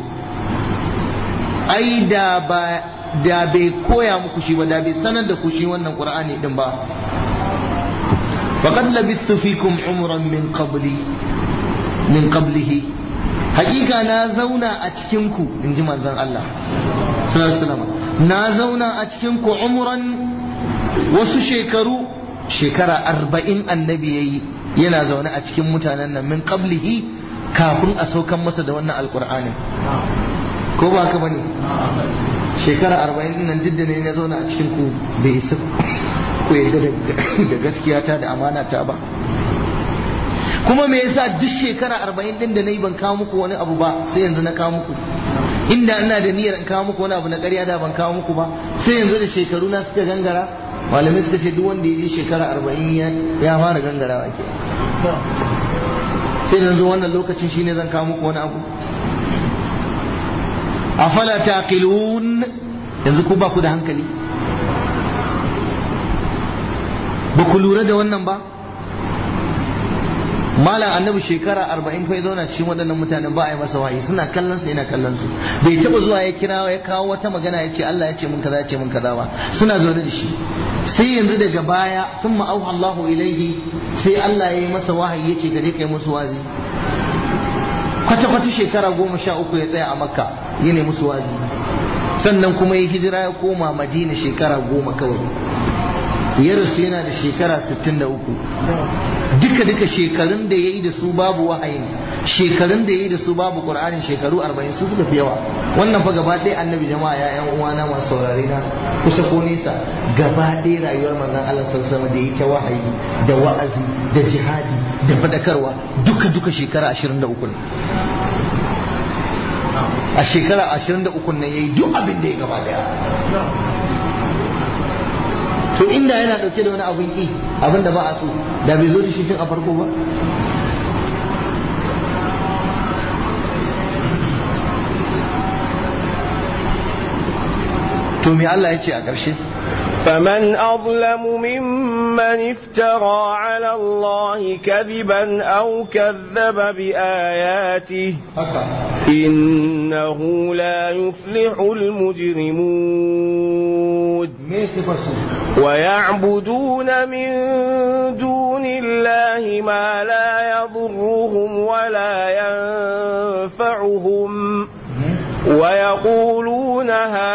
S1: ai da ba da bai koya muku shi ba da bai sanar da ku shi wannan qur'ani din ba faqad labithu fikum umran min qabli min qablihi hakika na zauna a cikin ku inji manzon Allah sallallahu alaihi wasallam na zauna a cikin ku umran wasu shekaru shekara arba'in annabi yayi yana zaune a cikin mutanen nan min qablihi kafin a saukan masa da wannan alqur'anin ko ba ka bane shekara arba'in nan jidda ne na zauna a cikin ku bai isa ku yadda da gaskiya ta da amana ta ba kuma me yasa duk shekara arba'in din da na yi ban kawo muku wani abu ba sai yanzu na kawo muku inda ina da niyyar in kawo muku wani abu na ƙarya da ban kawo muku ba sai yanzu da shekaru na suka gangara malamai suka ce duk wanda ya je shekara arba'in ya fara gangarawa ke sai yanzu wannan lokacin shine zan kawo muku wani abu afala taqilun yanzu ku ba ku da hankali ba ku lura da wannan ba malam annabi shekara arba'in fa ya zauna cikin waɗannan mutanen ba a yi masa wahayi suna kallon sa yana kallon su bai taɓa zuwa ya kira ya kawo wata magana ya ce Allah ya ce mun kaza ya ce mun kaza ba suna zaune da shi sai yanzu daga baya sun ma'auha Allahu ilaihi sai Allah ya yi masa wahayi ya ce gare kai musu wazi kwata kwata shekara goma sha uku ya tsaya a makka ya ne musu wazi sannan kuma ya hijira ya koma madina shekara goma kawai ya rasu yana da shekara 63 duka duka shekarun da ya yi da su babu wahayin shekarun da ya yi da su babu qur'anin shekaru 40 su suka fi yawa wannan fa gaba ɗaya annabi jama'a ya yan uwana masu saurare na kusa ko nesa gaba ɗaya rayuwar manzon Allah sallallahu alaihi da yake wahayi da wa'azi da jihadi da fadakarwa duka duka shekara 23 ne a shekara 23 ne yayi duk abin da ya gaba daya to inda yana dauke da wani abin ki abin da ba a so da bai zo da shi tun a farko ba to me Allah ya ce a ƙarshe
S2: فمن أظلم ممن افترى على الله كذبا أو كذب بآياته
S1: haka
S2: إنه لا يفلح المجرمون
S1: me sifar su
S2: ويعبدون من دون الله ما لا يضرهم ولا ينفعهم ويقولون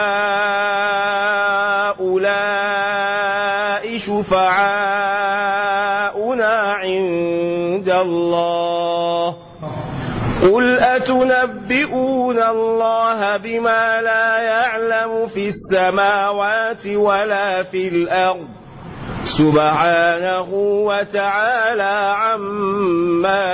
S2: هؤلاء شفعاؤنا عند الله قل أتنبئون الله بما لا يعلم في السماوات ولا في الأرض سبحانه وتعالى عما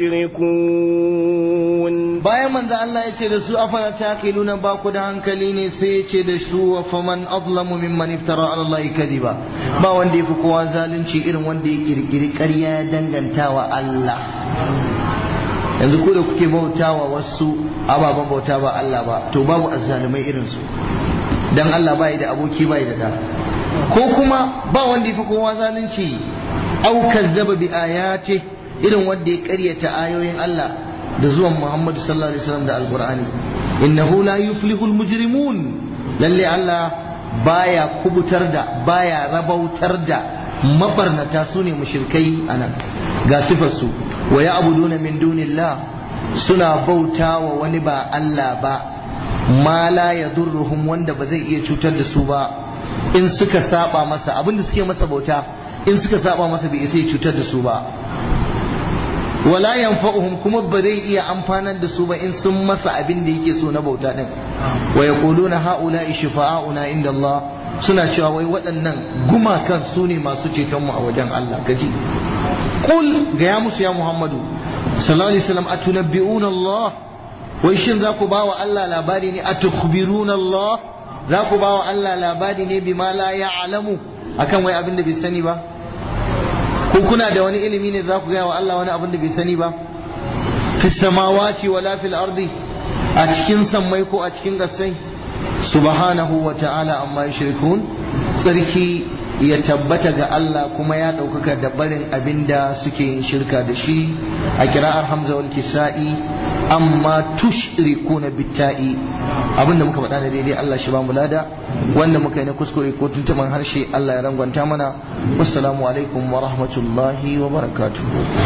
S2: يشركون
S1: bayan manzo Allah ya ce da su afala taqiluna ba ku da hankali ne sai ya ce da su wa faman azlamu mimman iftara ala Allah kadiba ba wanda yafi kowa zalunci irin wanda ya kirkiri ƙarya ya danganta wa Allah yanzu ko da kuke bautawa wasu ababen bauta ba Allah ba to babu azzalumai irin su dan Allah bai da aboki bai da da ko kuma ba wanda yafi kowa zalunci au kazzaba bi ayati irin wanda ya ƙaryata ayoyin Allah da zuwan Muhammadu sallallahu alaihi wasallam da alqur'ani innahu la yuflihul mujrimun lalle Allah baya kubutar da baya rabautar da mabarnata su ne mushrikai anan ga sifar su wa ya'buduna min dunillah suna bauta wa wani ba Allah ba ma la yadurruhum wanda ba zai iya cutar da su ba in suka saba masa abinda suke masa bauta in suka saba masa bai isa ya cutar da su ba wala yanfa'uhum kuma ba zai iya amfanar da su ba in sun masa abin da yake so na bauta din wa yaquluna haula'i shifa'auna inda Allah suna cewa wai waɗannan gumakan su ne masu ceton mu a wajen Allah gaji qul ga ya musu ya Muhammadu sallallahu alaihi wasallam atunabbi'una Allah wai shin za ku bawa Allah labari ne atukhbiruna Allah za ku bawa Allah labari ne bima la ya'lamu akan wai abin da bai sani ba ko kuna da wani ilimi ne za ku gaya wa Allah wani abin da bai sani ba fi samawati wala fil ardi a cikin sammai ko a cikin gassai subhanahu wa ta'ala amma yushrikun sarki ya tabbata ga Allah kuma ya ɗaukaka da barin abin da suke yin shirka da shi a kira'ar hamza wal kisa'i amma tushrikuna bitta'i abinda muka faɗa da daidai Allah shi ba mu lada wanda muka yi na kuskure ko tuntuman harshe Allah ya rangwanta mana wassalamu alaikum wa rahmatullahi wa barakatuh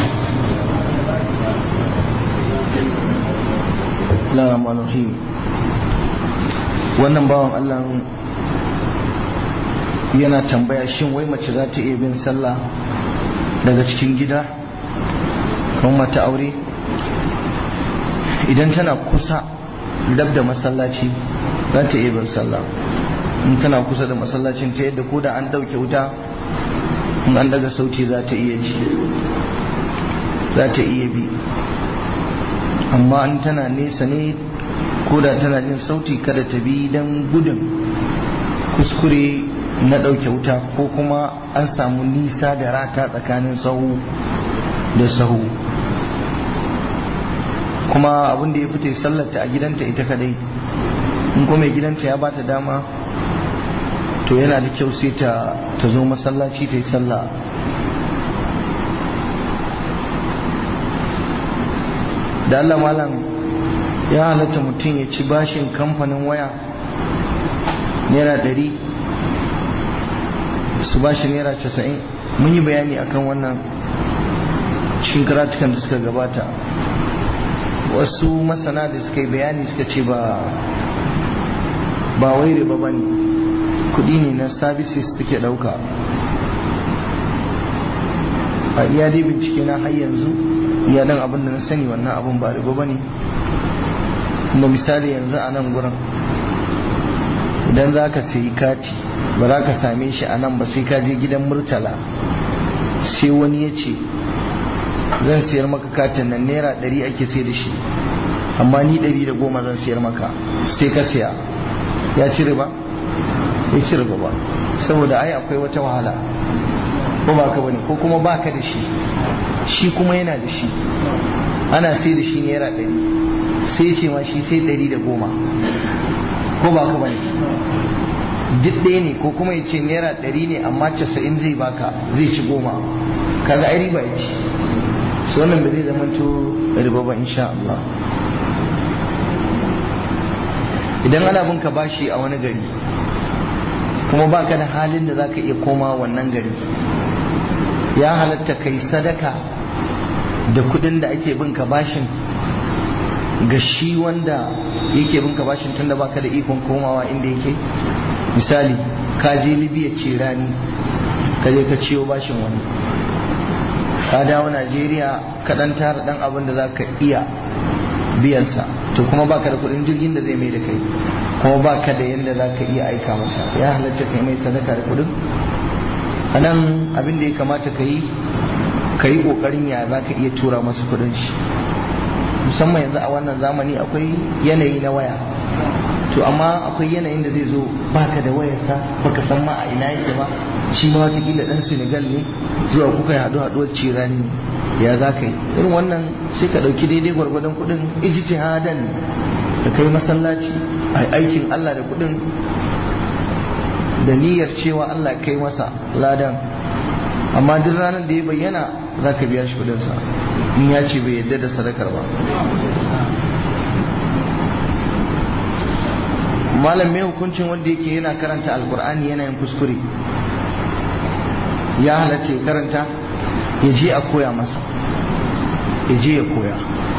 S1: rahim wannan bawan Allah yana tambaya shin wai mace za ta iya bin sallah daga cikin gida kamar mata aure idan tana kusa dab da masallaci za ta iya bin sallah in tana kusa da masallacin ta yadda ko da an ɗauke wuta in an daga sauti za ta iya ji za ta iya bi amma in tana nesa ne ko da tana jin sauti kada ta bi don gudun kuskure na ɗauke wuta ko kuma an samu nisa da rata tsakanin sahu da sahu kuma abin da ya fita sallarta a gidanta ita kadai in kuma mai gidanta ya bata dama to yana da kyau sai ta zo masallaci ta yi sallah da Allah malam ya halatta mutum ya ci bashin kamfanin waya naira ɗari su bashi naira casa'in mun yi bayani akan wannan cikin karatukan da suka gabata wasu masana da suka yi bayani suka ce ba ba wai riba ba ne kudi ne na services suke dauka a iya dai bincike na har yanzu iya dan abin da na sani wannan abin ba riba ba ne kuma misali yanzu a nan gurin idan za ka sayi kati ba za ka same shi a nan ba sai ka je gidan murtala sai wani ya ce zan siyar maka katin nan naira ɗari ake sai da shi amma ni ɗari da goma zan siyar maka sai ka siya ya ci riba bai ci riba ba saboda ai akwai wata wahala ko ba ka bane ko kuma ba ka da shi shi kuma yana da shi ana sai da shi naira ɗari sai ce ma shi sai ɗari da goma ko ba ka bane duk ɗaya ne ko kuma ya ce naira ɗari ne amma casa'in zai baka zai ci goma kaga ai riba ya ci su wannan ba zai zama to riba ba insha Allah idan ana bin ka bashi a wani gari kuma baka da halin da zaka iya koma wannan gari ya halatta kai sadaka da kudin da ake bin ka bashin ga shi wanda yake bin ka bashin tunda baka da ikon komawa inda yake misali ka je libya ce rani ka je ka ciyo bashin wani ka dawo najeriya ka dan tara dan abin da za ka iya biyansa to kuma baka da kudin jirgin da zai mai da kai kuma baka da yadda za ka iya aika masa ya halatta kai mai sadaka da kudin a nan abin da ya kamata ka yi ka yi kokarin ya za ka iya tura masa kudin shi musamman yanzu a wannan zamani akwai yanayi na waya to amma akwai yanayin da zai zo baka da wayarsa baka san ma a ina yake ba shi ma watakila dan senegal ne zuwa kuka yi haɗu haɗuwar cirani ne ya za ka yi irin wannan sai ka ɗauki daidai gwargwadon kuɗin ijtihadan ka kai masallaci a aikin allah da kuɗin da niyyar cewa allah kai masa ladan amma duk ranar da ya bayyana za ka biya shi kuɗinsa in ya ce bai yadda da sadakar ba malam mai hukuncin wanda yake yana karanta alkur'ani yana yin kuskure ya halatta ya karanta ya je a koya masa ya je ya koya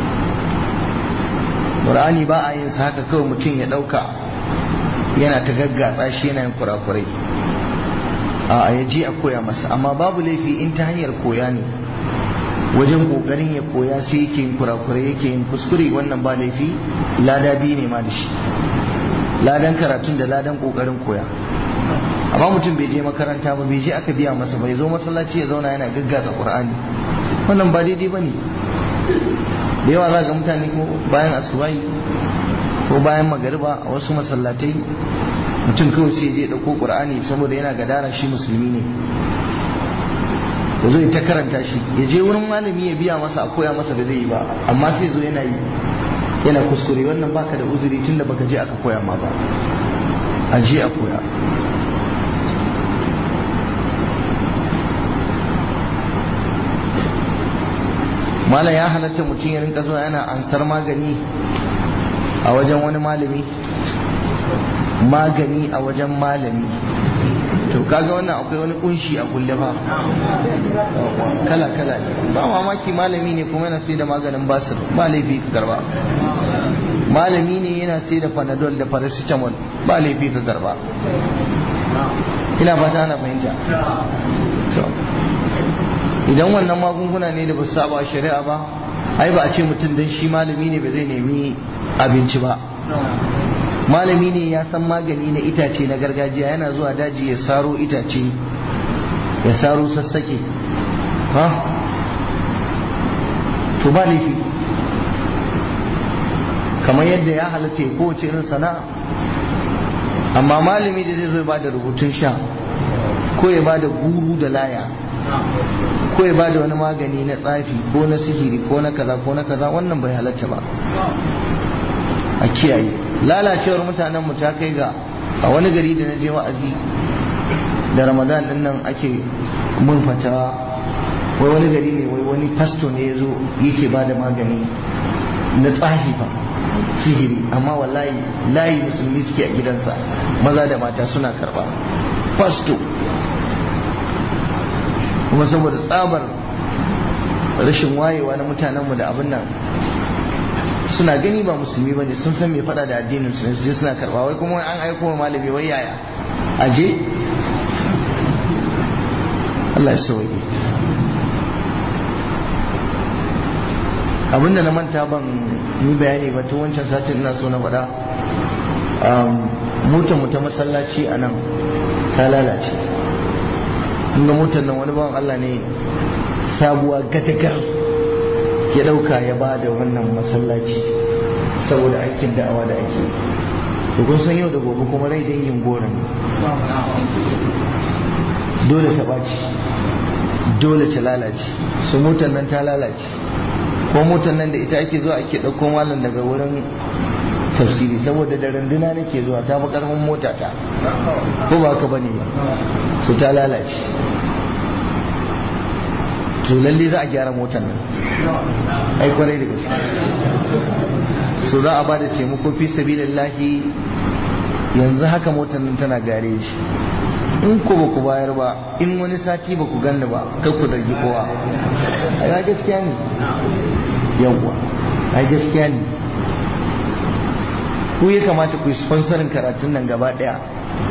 S1: ƙur'ani ba a yin sa haka kawai mutum ya ɗauka yana ta gaggatsa shi yana yin kurakurai a ya je a koya masa amma babu laifi in ta hanyar koya ne wajen ƙoƙarin ya koya sai yake yin kurakurai yake yin kuskure wannan ba laifi lada biyu ne ma da shi ladan karatun da ladan kokarin koya amma mutum bai je makaranta ba bai je aka biya masa bai zo masallaci ya zauna yana gaggasa qur'ani wannan ba daidai bane da yawa za ga mutane ko bayan asubai ko bayan magariba a wasu masallatai mutum kawai sai je dauko qur'ani saboda yana gadara shi musulmi ne ya zo ta karanta shi ya je wurin malami ya biya masa a koya masa da zai yi ba amma sai zo yana yi yana kuskure wannan baka da uzuri tunda baka je aka koya ma ba a je a koya mala ya halatta mutum ya rinka zuwa yana ansar magani a wajen wani malami magani a wajen malami to kaga wannan akwai wani kunshi a kulle fa kala kala ne ba mamaki malami ne kuma yana sai da maganin basir ba laifi ka karba malami ne yana sai da panadol da paracetamol ba laifi ka karba ina fata ana fahimta idan wannan magunguna ne da ba su saba shari'a ba ai ba a ce mutum dan shi malami ne ba zai nemi abinci ba malami ne ya san magani na itace na gargajiya yana zuwa daji ya saro itace ya saro sassake ha to ba laifi kamar yadda ya halatta ya kowace irin sana'a amma malami da zai zo ba da rubutun sha ko ya ba da guru da laya ko ya ba da wani magani na tsafi ko na sihiri ko na kaza ko na kaza wannan bai halatta ba a kiyaye lalacewar mutanen mu ta kai ga a wani gari da na je wa'azi da ramadan din nan ake mun fatawa wai wani gari ne wai wani pasto ne ya zo yake ba da magani na tsahi fa sihiri amma wallahi layi musulmi suke a gidansa maza da mata suna karba pasto kuma saboda tsabar rashin wayewa na mutanenmu da abin nan suna gani ba musulmi bane sun san me fada da addinin su sai suna karba wai kuma an aiko wa malami wai yaya aje Allah ya sauke abinda na manta ban yi bayani ba tun wancan satin ina so na faɗa motar mu ta masallaci a nan ta lalace inda motar nan wani bawan Allah ne sabuwa gatagar ya ɗauka ya ba da wannan masallaci saboda aikin da'awa da ake to kun san yau da gobe kuma rai dangin gora ne dole ta ɓaci dole ta lalace su motar nan ta lalace ko motar nan da ita ake zuwa ake ɗauko malam daga wurin tafsiri saboda da randuna nake zuwa ta fi ƙarfin mota ta ko ba ka bane ba su ta lalace to lalle za a gyara motar nan ai kwarai da gaske so za a ba da taimako fi sabilillahi yanzu haka motar nan tana gare shi in ku ba ku bayar ba in wani sati ba ku ganni ba kai ku zargi kowa ai gaskiya ne yawwa ai gaskiya ne ku ya kamata ku yi sponsorin karatun nan gaba daya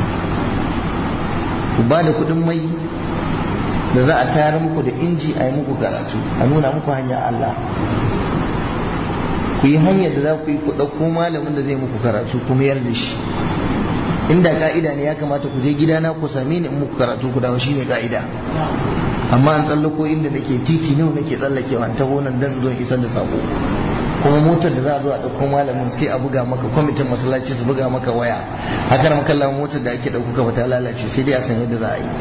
S1: ku ba da kudin mai da za a tayar muku da inji a yi muku karatu a nuna muku hanya Allah ku yi hanyar da za ku yi ku ɗauko malamin da zai muku karatu ku mayar da shi inda ka'ida ne ya kamata ku je gidana ku same ni in muku karatu ku dawo shine ka'ida amma an tsallako inda nake titi nawa nake tsallakewa ta nan dan zo isar da sako kuma motar da za a zo a ɗauko malamin sai a buga maka kwamitin masallaci su buga maka waya haka maka lamun motar da ake ɗauko ka ta lalace sai dai a san yadda za a yi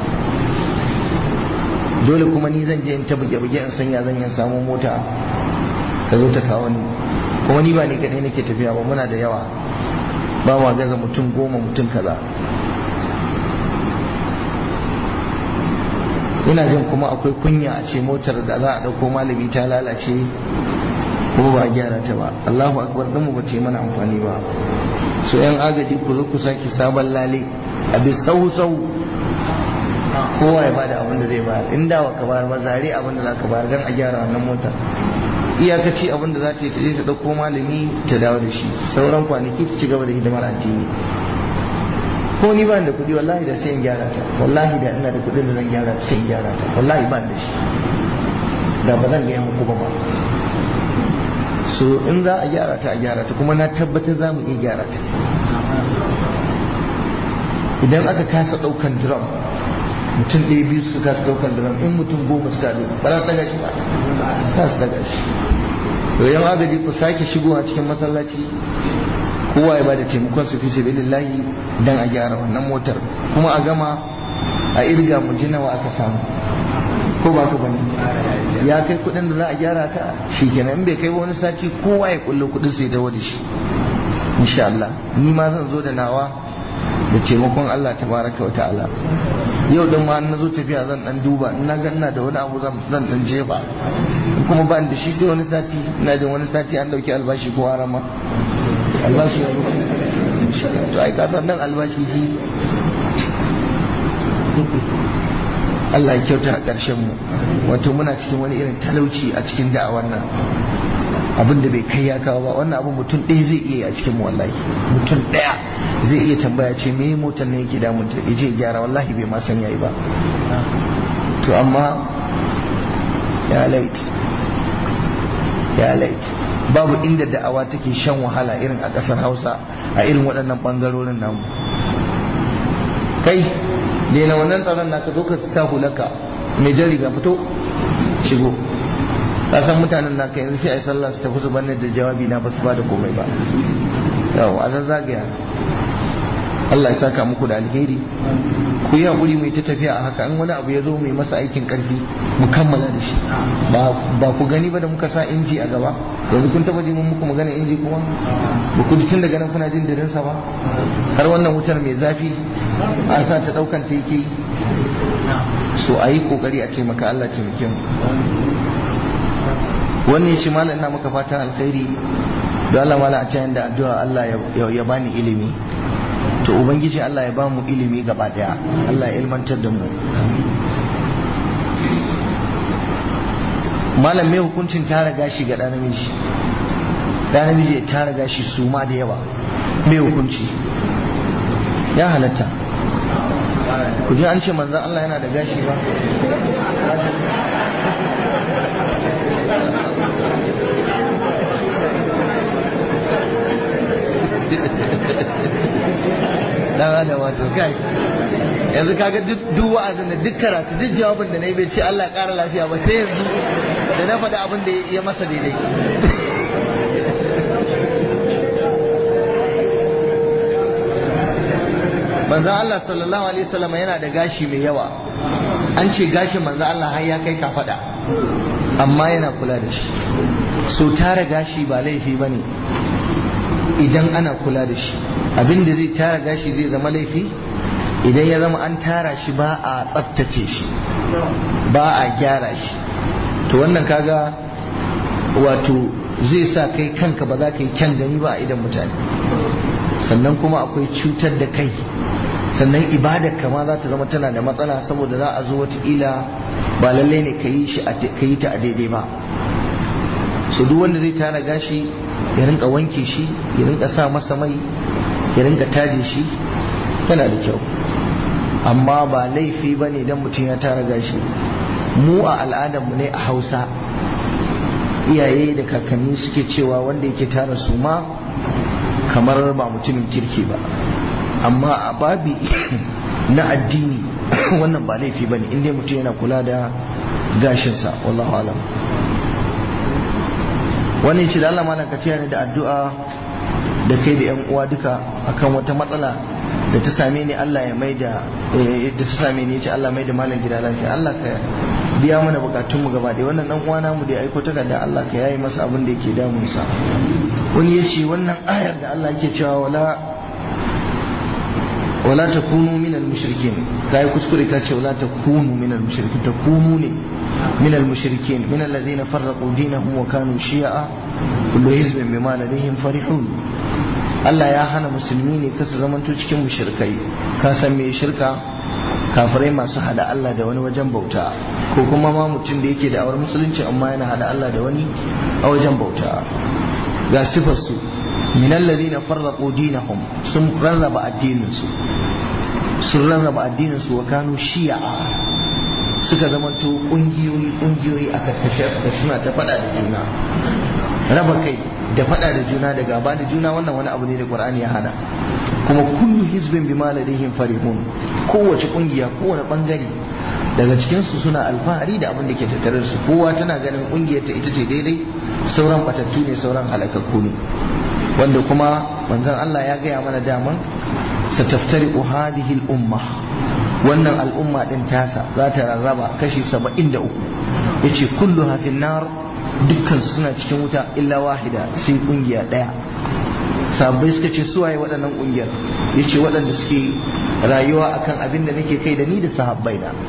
S1: dole kuma ni zan je in ta buge-buge in sanya zan yin samun mota ka zo ta kawo ni kuma ni ba ni kadai nake tafiya ba muna da yawa ba ma gaza mutum goma mutum kaza ina jin kuma akwai kunya a ce motar da za a ɗauko malami ta lalace kuma ba a gyara ta ba Allahu akbar mu ba ce mana amfani ba so yan agaji ku zo ku sake sabon lale a bi sau sau kowa ya bada abin da zai bayar in da ka bayar ba zare abin da za ka bayar don a gyara wannan motar iyakaci abin da za ta yi ta je ta ɗauko malami ta dawo da shi sauran kwanaki ta ci gaba da hidimar addini ko ni ba da kuɗi wallahi da sai in gyara ta wallahi da ina da kuɗin da zan gyara ta sai in gyara ta wallahi ba da shi da ba zan gaya muku ba ba so in za a gyara ta a gyara ta kuma na tabbatar za mu iya gyara ta idan aka kasa ɗaukan drum mutum ɗaya biyu suka kasa ɗaukan drum in mutum goma suka haɗu ba za ta daga shi ba kasa daga shi to yan agaji ku sake shigowa cikin masallaci kowa ya bada taimakon su fi sabilillahi dan a gyara wannan motar kuma a gama a irga mu ji nawa aka samu ko ba ku bane ya kai kuɗin da za a gyara ta shikenan in bai kai wani sati kowa ya kullo kuɗin sai dawo da shi insha Allah ni ma zan zo da nawa da taimakon Allah tabaraka wa ta'ala yau din ma na zo tafiya zan dan duba in na ga ina da wani abu zan dan jefa kuma ba da shi sai wani sati ina jin wani sati an dauki albashi ko harama albashi ya zo to ai ka san nan albashi shi Allah ya kyauta a ƙarshen mu wato muna cikin wani irin talauci a cikin da'awar nan abin da bai kai ya kawo ba wannan abin mutum ɗaya zai iya a cikin mu wallahi mutum ɗaya zai iya tambaya ce me motar ne yake damun ta je gyara wallahi bai ma san yayi ba to amma ya lait ya lait babu inda da'awa take shan wahala irin a ƙasar Hausa a irin waɗannan ɓangarorin namu kai daina wannan tsaron naka zo ka sa hulaka mai jan riga fito shigo ka san mutanen naka yanzu sai a yi sallah su tafi su banne da jawabi na ba su ba da komai ba yawa a zazzagaya Allah ya saka muku da alheri ku yi haƙuri mai ta tafiya a haka in wani abu ya zo mai masa aikin ƙarfi mu kammala da shi ba ku gani ba da muka sa inji a gaba yanzu kun taba jin muku magana inji kuma ba ku tun daga nan kuna jin dirinsa ba har wannan wutar mai zafi an sa ta ɗaukan ta yake so a yi ƙoƙari a taimaka Allah taimake mu wannan ya ce malam ina maka fatan alkhairi don Allah mala a can da addu'a Allah ya bani ilimi to ubangiji Allah ya bamu ilimi gaba daya Allah ya ilmantar da mu malam mai hukuncin tara gashi ga ɗan namiji ɗan namiji ya tara gashi su ma da yawa mai hukunci ya halatta ku ji an ce manzan Allah yana da gashi ba dan da wato kai yanzu kaga duk wa'azin da duk karatu duk jawabin da na yi bai ce Allah ya ƙara lafiya ba sai yanzu da na faɗi abin da ya masa daidai manzon Allah sallallahu alaihi wasallam yana da gashi mai yawa an ce gashin manzon Allah har ya kai kafada amma yana kula da shi so tara gashi ba laifi bane idan ana kula da shi abin da zai tara gashi zai zama laifi idan ya zama an tara shi ba a tsaftace shi ba a gyara shi to wannan kaga wato zai sa kai kanka ba za ka yi kyan gani ba a idan mutane sannan kuma akwai cutar da kai sannan ibadar kama za ta zama tana da matsala saboda za a zo wataƙila ba lallai ne ka yi ta a daidai ba so duk wanda zai tara gashi ya rinka wanke shi ya rinka sa masa mai ya rinka taje shi yana da kyau amma ba laifi ba ne don mutum ya tara gashi mu a al'adarmu ne a hausa iyaye da kakanni suke cewa wanda yake tara su ma kamar ba mutumin kirki ba amma a babi na addini wannan ba laifi ba ne inda mutum yana kula da gashinsa wallahu alam wani ce da Allah malam ka ne da addu'a da kai da yan uwa duka akan wata matsala da ta same ni Allah ya mai da da ta same ni ce Allah mai da malam gida lafiya Allah ka biya mana bukatun mu gaba ɗaya wannan dan uwana mu da ya aiko takarda Allah ka yayi masa abin da yake damun sa wani ya ce wannan ayar da Allah yake cewa wala wala takunu minal mushrikin kai kuskure ka ce wala takunu minal mushrikin takunu ne minal mushrikin minal ladina farraqu dinahum wa kanu shi'a kullu hizbin bima ladayhim farihun Allah ya hana musulmi ne kasa zamanto cikin mushrikai ka san me shirka kafirai masu hada Allah da wani wajen bauta ko kuma ma mutum da yake da awar musulunci amma yana hada Allah da wani a wajen bauta ga sifar su min alladhina farraqu dinahum sun rarraba addinin su sun rarraba addinin su wa kanu shi'a suka zamanto kungiyoyi kungiyoyi a karkashe suna ta fada da juna raba kai da fada da juna da gaba da juna wannan wani abu ne da Qur'ani ya hana kuma kullu hizbin bima ladayhim farihun kowace kungiya kowane bangare daga cikin su suna alfahari da abin da ke tattare su kowa tana ganin kungiyar ta ita ce daidai sauran batattu ne sauran halakakku ne wanda kuma manzon Allah ya gaya mana daman sataftariqu hadhihi al-umma wannan al'umma din tasa za ta rarraba kashi 73 yace kulluha fin nar dukkan suna cikin wuta illa wahida sai kungiya daya sabbai suka ce su waye waɗannan kungiyar yace waɗanda suke rayuwa akan abin da nake kai da ni da sahabbai na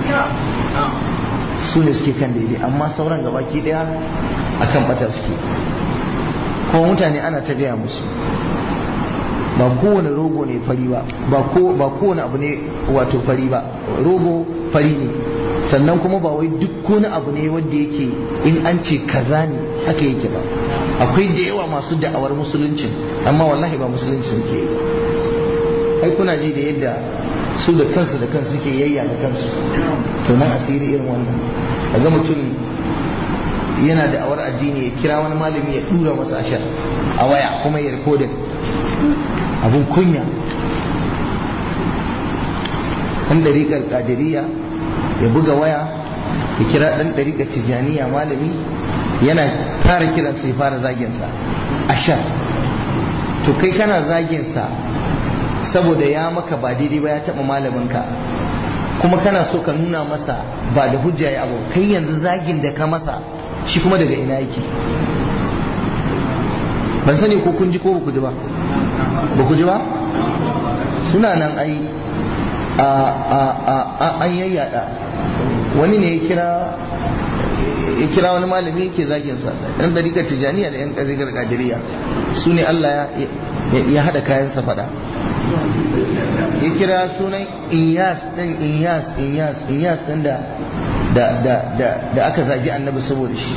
S1: su ne suke kan daidai amma sauran gabaki daya akan bata suke kuma mutane ana ta gaya musu ba kowane rogo ne fari ba ba kowane abu ne wato fari ba rogo fari ne sannan kuma ba wai duk wani abu ne wanda yake in an ce kaza ne haka yake ba akwai da yawa masu da'awar musuluncin amma wallahi ba musuluncin ke ai kuna ji da yadda su da kansu da kansu suke yayya da kansu to nan asiri irin wannan ga mutum yana da'awar addini ya kira wani malami ya dura masa ashar a waya kuma ya rikodin abun kunya ɗan ɗariƙar ƙadiriya ya buga waya ya kira ɗan ɗariƙar tijjaniya malami yana fara kiran sai fara zaginsa ashar to kai kana zaginsa saboda ya maka ba daidai ba ya taɓa malaminka kuma kana so ka nuna masa ba da hujja ya abu kai yanzu zagin da ka masa shi kuma daga ina yake ban sani ko kun ji ko ba ku ji ba ba ku ji ba suna nan ai an yayyada wani ne ya kira ya kira wani malami yake zagin sa yan dariƙar tijaniya da yan dariƙar kadiriya su ne Allah ya haɗa kayan sa faɗa ya kira sunan inyas ɗin inyas inyas inyas ɗin da da aka zagi annabi saboda shi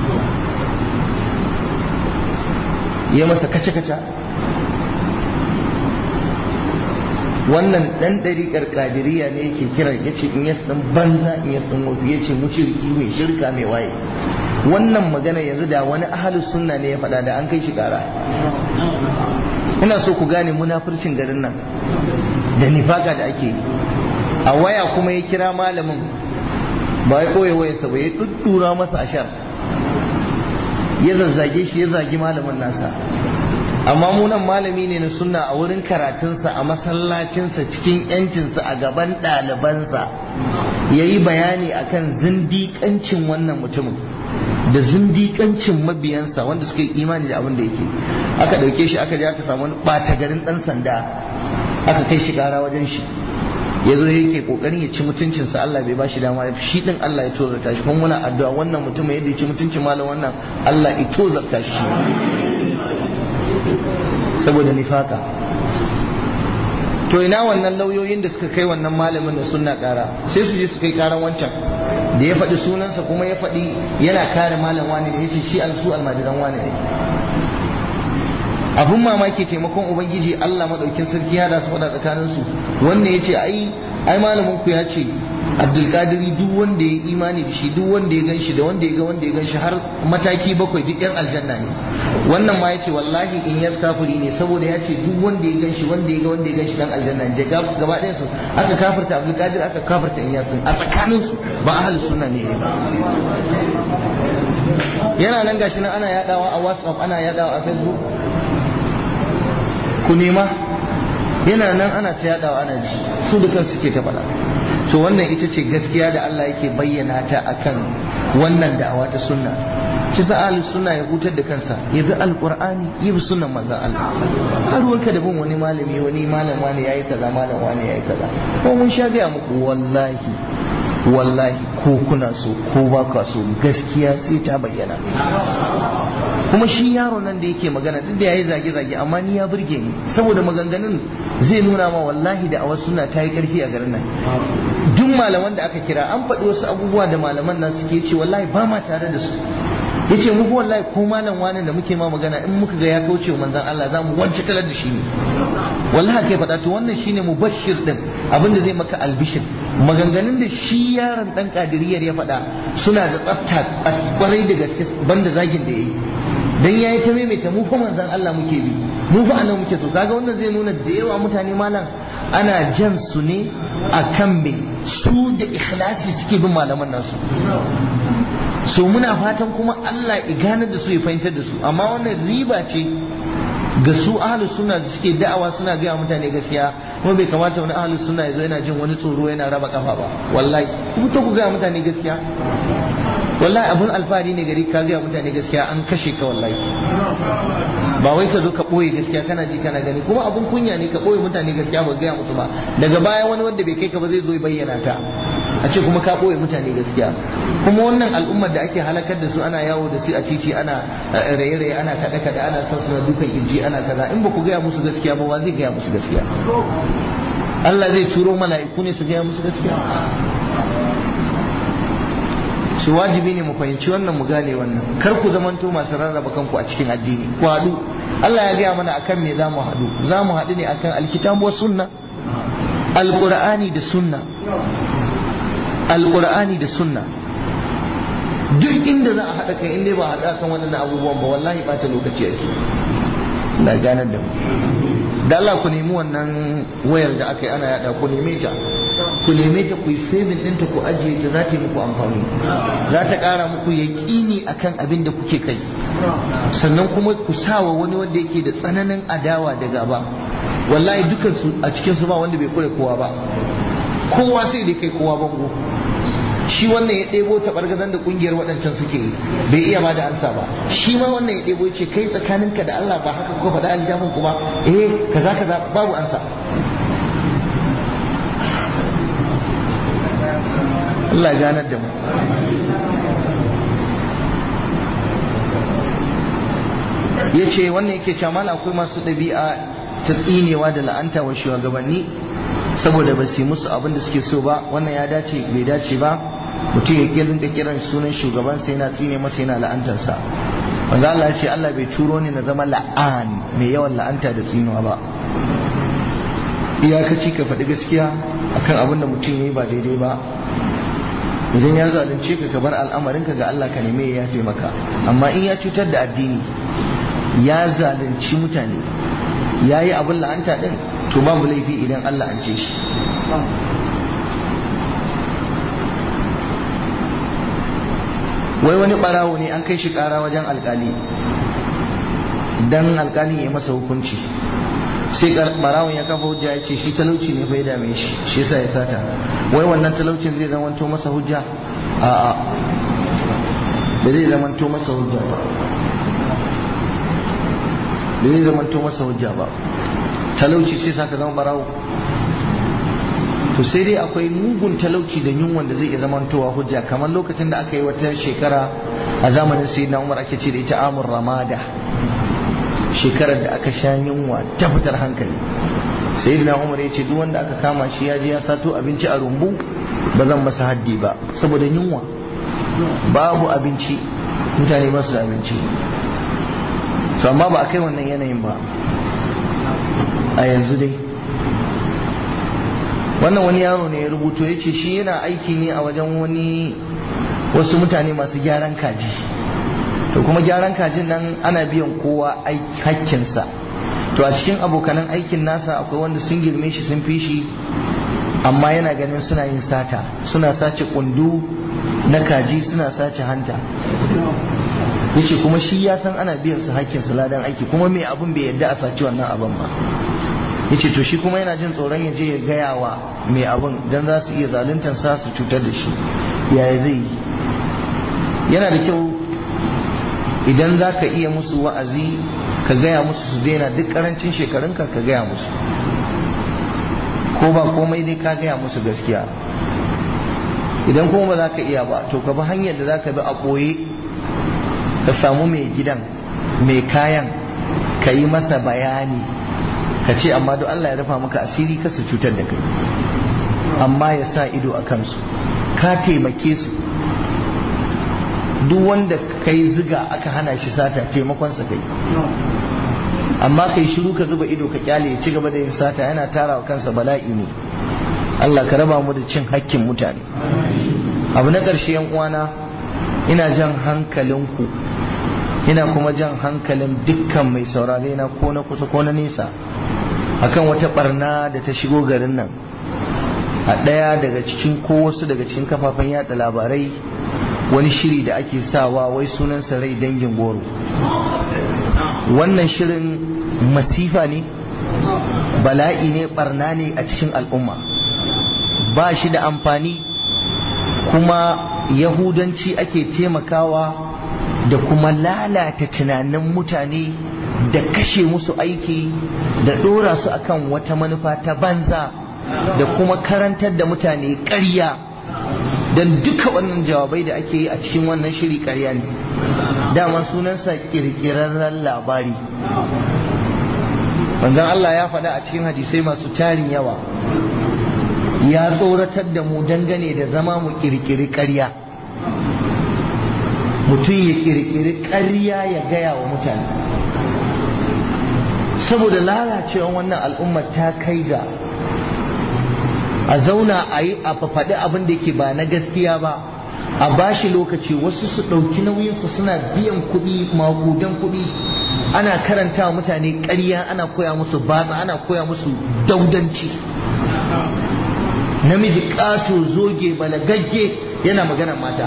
S1: ya masa kace-kace wannan dan ɗariƙar ƙadiriya ne yake kira ya ce in yas ɗan banza in yas ɗan wafi ya ce mushirki mai shirka mai waye wannan magana yanzu da wani ahalus sunna ne ya faɗa da an kai shi ƙara ina so ku gane munafurcin garin nan da nifaka da ake yi a waya kuma ya kira malamin ba ya koya wayarsa ba ya ɗuɗɗura masa ashar ya zazzage shi ya zagi malamin nasa amma munan malami ne na sunna a wurin karatunsa a masallacinsa cikin yancinsa a gaban ɗalibansa ya yi bayani akan zindiƙancin wannan mutumin da zindiƙancin mabiyansa wanda suka yi imani da abin da yake aka ɗauke shi aka je aka samu wani ɓata garin ɗan sanda aka kai shi ƙara wajen shi ya zo yake kokarin ya ci mutuncinsa Allah bai ba shi dama shi din Allah ya tozarta shi kuma muna addu'a wannan mutum yadda ya ci mutuncin malam wannan Allah ya tozarta shi saboda nifaka to ina wannan lauyoyin da suka kai wannan malamin da sunna kara sai su je su kai karan wancan da ya faɗi sunansa kuma ya faɗi yana kare malam wani da ya ce shi alsu almajiran wani ne abun mamaki taimakon ubangiji Allah madaukin sarki ya da su faɗa tsakanin su wanda ya ce ai ai malamin ku ya ce abdulkadiri duk wanda ya imani da shi duk wanda ya ganshi da wanda ya ga wanda ya ganshi har mataki bakwai duk yan aljanna ne wannan ma ya ce wallahi in yas kafiri ne saboda ya ce duk wanda ya ganshi wanda ya ga wanda ya ganshi dan aljanna ne gaba ɗayan su aka kafirta abdulkadir aka kafirta in yasin a tsakanin su ba ahlus sunna ne ba yana nan gashi nan ana yadawa a whatsapp ana yadawa a facebook ku nema yana nan ana ta yadawa ana ji su da kansu suke ta faɗa to wannan ita ce gaskiya da Allah yake bayyana ta akan wannan da'awa ta sunna shi sa ahli sunna ya hutar da kansa ya bi alqur'ani ya bi sunnan manzon Allah har wanka da bin wani malami wani malam wani yayi kaza malam wani yayi kaza ko mun sha biya muku wallahi wallahi ko kuna so ko ba ka so gaskiya sai ta bayyana kuma shi yaro nan da yake magana duk da yayi zage-zage amma ni ya burge ni saboda maganganun zai nuna ma wallahi da awa suna ta yi karfi a garin nan duk malaman da aka kira an faɗi wasu abubuwa da malaman nan suke ce wallahi ba ma tare da su yace mu ko wallahi ko malam wani da muke ma magana in muka ga ya kauce wa manzon Allah za mu wance kalar da shi ne wallahi kai faɗa to wannan shine mubashir din abinda zai maka albishir maganganun da shi yaron dan kadiriyar ya faɗa suna da tsafta kwarai da gaske banda zagin da yayi dan yayi ta maimaita mu fa manzon Allah muke bi mu fa annabi muke so kaga wannan zai nuna da yawa mutane malam ana jan su ne akan me su da ikhlasi suke bin malaman nasu so muna fatan kuma Allah ya ganar da su ya fahimtar da su amma wannan riba ce ga su ahlus sunna da suke da'awa suna gaya mutane gaskiya kuma bai kamata wani ahlus sunna ya zo yana jin wani tsoro yana raba kafa ba wallahi ku to ku gaya mutane gaskiya wallahi abun alfahari ne gari ka gaya mutane gaskiya an kashe ka wallahi ba wai ka zo ka ɓoye gaskiya kana ji kana gani kuma abun kunya ne ka ɓoye mutane gaskiya ba gaya musu ba daga baya wani wanda bai kai ka ba zai zo ya bayyana ta a ce kuma ka ɓoye mutane gaskiya kuma wannan al'ummar da ake halakar da su ana yawo da su a titi ana raye-raye ana kaɗe-kaɗe ana son suna dukan kirji ana kaza in ba ku gaya musu gaskiya ba wa zai gaya musu gaskiya Allah zai turo mala'iku ne su gaya musu gaskiya shi wajibi ne mu fahimci wannan mu gane wannan kar ku zamanto masu rarraba kanku a cikin addini ku haɗu Allah ya gaya mana akan me za mu haɗu za mu haɗu ne akan alkitabu wa sunna alqur'ani da sunna alqur'ani da sunna duk inda za a haɗa kai inda ba haɗa kan waɗannan abubuwan ba wallahi ɓata lokaci ake na ganar da mu da Allah ku nemi wannan wayar da aka yi ana yada ku neme ta ku neme ta ku yi saving ɗinta ku ajiye ta za ta yi muku amfani za ta ƙara muku yaƙini akan abin da kuke kai sannan kuma ku sawa wani wanda yake da tsananin adawa da gaba wallahi dukan su a cikin su ba wanda bai kure kowa ba kowa sai dai kai kowa bango shi wannan ya ɗebo taɓargazan da ƙungiyar waɗancan suke yi bai iya ba da ansa ba shi ma wannan ya ɗebo ce kai tsakaninka da Allah ba haka kuka faɗa aljihun ku ba eh kaza kaza babu ansa Allah ya ganar da mu ya ce wannan yake cewa mala akwai masu ɗabi'a ta tsinewa da la'anta wa shugabanni saboda ba su yi musu abin da suke so ba wannan ya dace bai dace ba mutum ya kirin da kiran sunan shugaban sai yana tsine masa yana la'antarsa wanda Allah ya ce Allah bai turo ni na zama la'an mai yawan la'anta da tsinuwa ba iyakaci ka faɗi gaskiya akan abin da mutum ya yi ba daidai ba idan ya zalunce ka ka bar al'amarinka ga Allah ka neme ya yafe maka amma in ya cutar da addini ya zalunci mutane ya yi abin la'anta din to babu laifi idan Allah an ce shi wai wani barawo ne an kai shi kara wajen alkali dan alƙalin ya masa hukunci sai barawon ya kafa hujja ya ce shi talauci ne bai dame shi shi yasa ya sata wai wannan talaucin zai zamanto masa hujja a'a ba zai zamanto masa hujja ba ba zai zamanto masa hujja ba talauci sai saka zama barawo to sai dai akwai mugun talauci da yunwan da zai iya zamantowa hujja kamar lokacin da aka yi wata shekara a zamanin sayyidina umar ake ce da ita amur ramada shekarar da aka sha yunwa ta fitar hankali sayyidina umar ya ce duk wanda aka kama shi ya je ya sato abinci a rumbu ba zan masa haddi ba saboda yunwa babu abinci mutane ba su da abinci to amma ba a kai wannan yanayin ba a yanzu dai wannan wani yaro ne ya rubuto ya ce shi yana aiki ne a wajen wani wasu mutane masu gyaran kaji to kuma gyaran kajin nan ana biyan kowa hakkinsa to a cikin abokanan aikin nasa akwai wanda sun girme shi sun fi shi amma yana ganin suna yin sata suna sace kundu na kaji suna sace hanta yace kuma shi ya san ana biyan su hakkinsu ladan aiki kuma mai abun bai yadda a saci wannan abin ba yace to shi kuma yana jin tsoron ya je ya gaya wa mai abun dan za su iya zaluntar sa su cutar da shi yaya zai yi yana da kyau idan za ka iya musu wa'azi ka gaya musu su daina duk karancin shekarunka ka gaya musu ko ba komai dai ka gaya musu gaskiya idan kuma ba za ka iya ba to ka bi hanyar da za ka bi a ɓoye ka samu mai gidan mai kayan ka yi masa bayani ka ce amma duk Allah ya rufa maka asiri ka su cutar da kai amma ya sa ido a kansu ka taimake su duk wanda kai ziga aka hana shi sata taimakonsa kai amma kai shiru ka zuba ido ka kyale ya ci gaba da yin sata yana tara wa kansa bala'i ne Allah ka raba mu da cin hakkin mutane abu na ƙarshe yan uwana ina jan hankalinku ina kuma jan hankalin dukkan mai saurare na ko na kusa ko na nesa akan wata barna da ta shigo garin nan a ɗaya daga cikin ko wasu daga cikin kafafen yada labarai wani shiri da ake sawa wai sunansa rai dangin goro wannan shirin masifa ne bala'i ne barna ne a cikin al'umma ba shi da amfani kuma yahudanci ake taimakawa da kuma lalata tunanin mutane da kashe musu aiki da ɗora su akan wata manufa ta banza da kuma karantar da mutane ƙarya don duka wannan jawabai da ake yi a cikin wannan shiri ƙarya ne dama sunansa ƙirƙirarren labari manzon Allah ya faɗa a cikin hadisai masu tarin yawa ya tsoratar da mu dangane da zama mu ƙirƙiri ƙarya mutum ya ƙirƙiri ƙarya ya gaya wa mutane saboda lalacewan wannan al'ummar ta kai ga a zauna a yi a faɗi abin da yake ba na gaskiya ba a bashi lokaci wasu su ɗauki nauyinsu suna biyan kuɗi makudan kuɗi ana karanta mutane ƙarya ana koya musu batsa ana koya musu daudanci namiji ƙato zoge balagagge yana magana mata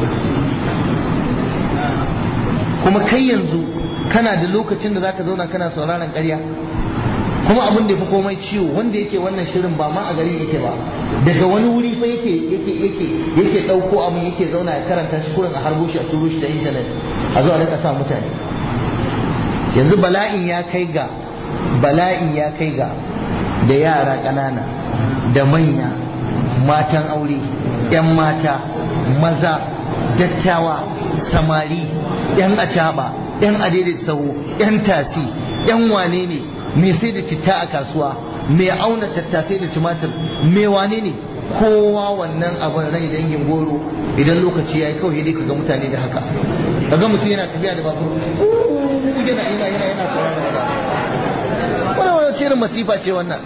S1: kuma kai yanzu kana da lokacin da zaka zauna kana sauraron ƙarya kuma abin da ya fi komai ciwo wanda yake wannan shirin ba ma a gari yake ba daga wani wuri fa yake yake yake yake dauko abin yake zauna ya karanta shi kurin a harbo shi a turo shi ta internet a zo a rika sa mutane yanzu bala'in ya kai ga bala'in ya kai ga da yara ƙanana da manya matan aure 'yan mata maza dattawa samari 'yan acaba 'yan adaidaita sahu 'yan tasi 'yan wane ne mai sai da citta a kasuwa mai auna tattasai da tumatir mai wane ne kowa wannan abin rai dangin goro idan lokaci ya yi kawai dai kaga mutane da haka kaga mutum yana tafiya da babur yana yana yana yana sauraron wata wani wani cirin masifa ce wannan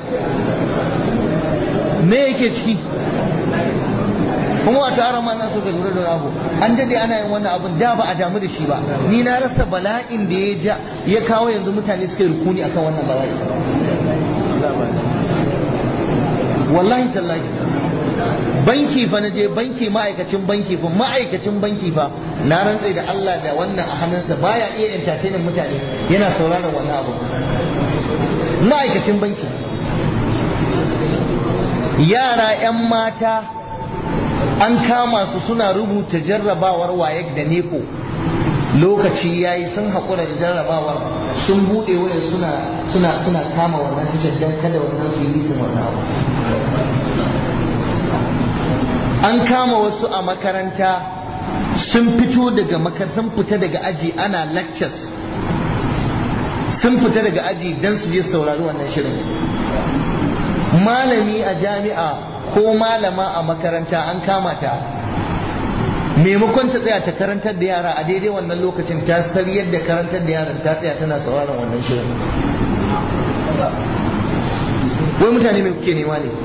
S1: me yake ciki kuma a tara ma na so ka lura da abu an dade ana yin wannan abun da ba a damu da shi ba ni na rasa bala'in da ya ja ya kawo yanzu mutane suka yi rukuni akan wannan bala'i wallahi tallahi banki fa na je banki ma'aikacin banki fa ma'aikacin banki fa na rantse da Allah da wannan a hannunsa baya iya entertainin mutane yana sauraron wannan abu ma'aikacin banki yara 'yan mata an kama su suna rubuta jarrabawar wayek da neko lokaci ya yi sun haƙura da jarrabawar sun buɗe wayar suna suna suna kama wannan tashar don kada wannan su yi lisin wannan abu an kama wasu a makaranta sun fito daga makar sun fita daga aji ana lectures sun fita daga aji don su je saurari wannan shirin malami a jami'a ko malama a makaranta an kama ta maimakon ta tsaya ta karantar da yara a daidai wannan lokacin ta sariyar da karantar da yaran ta tsaya tana sauraron wannan shirin wai mutane mai kuke nema ne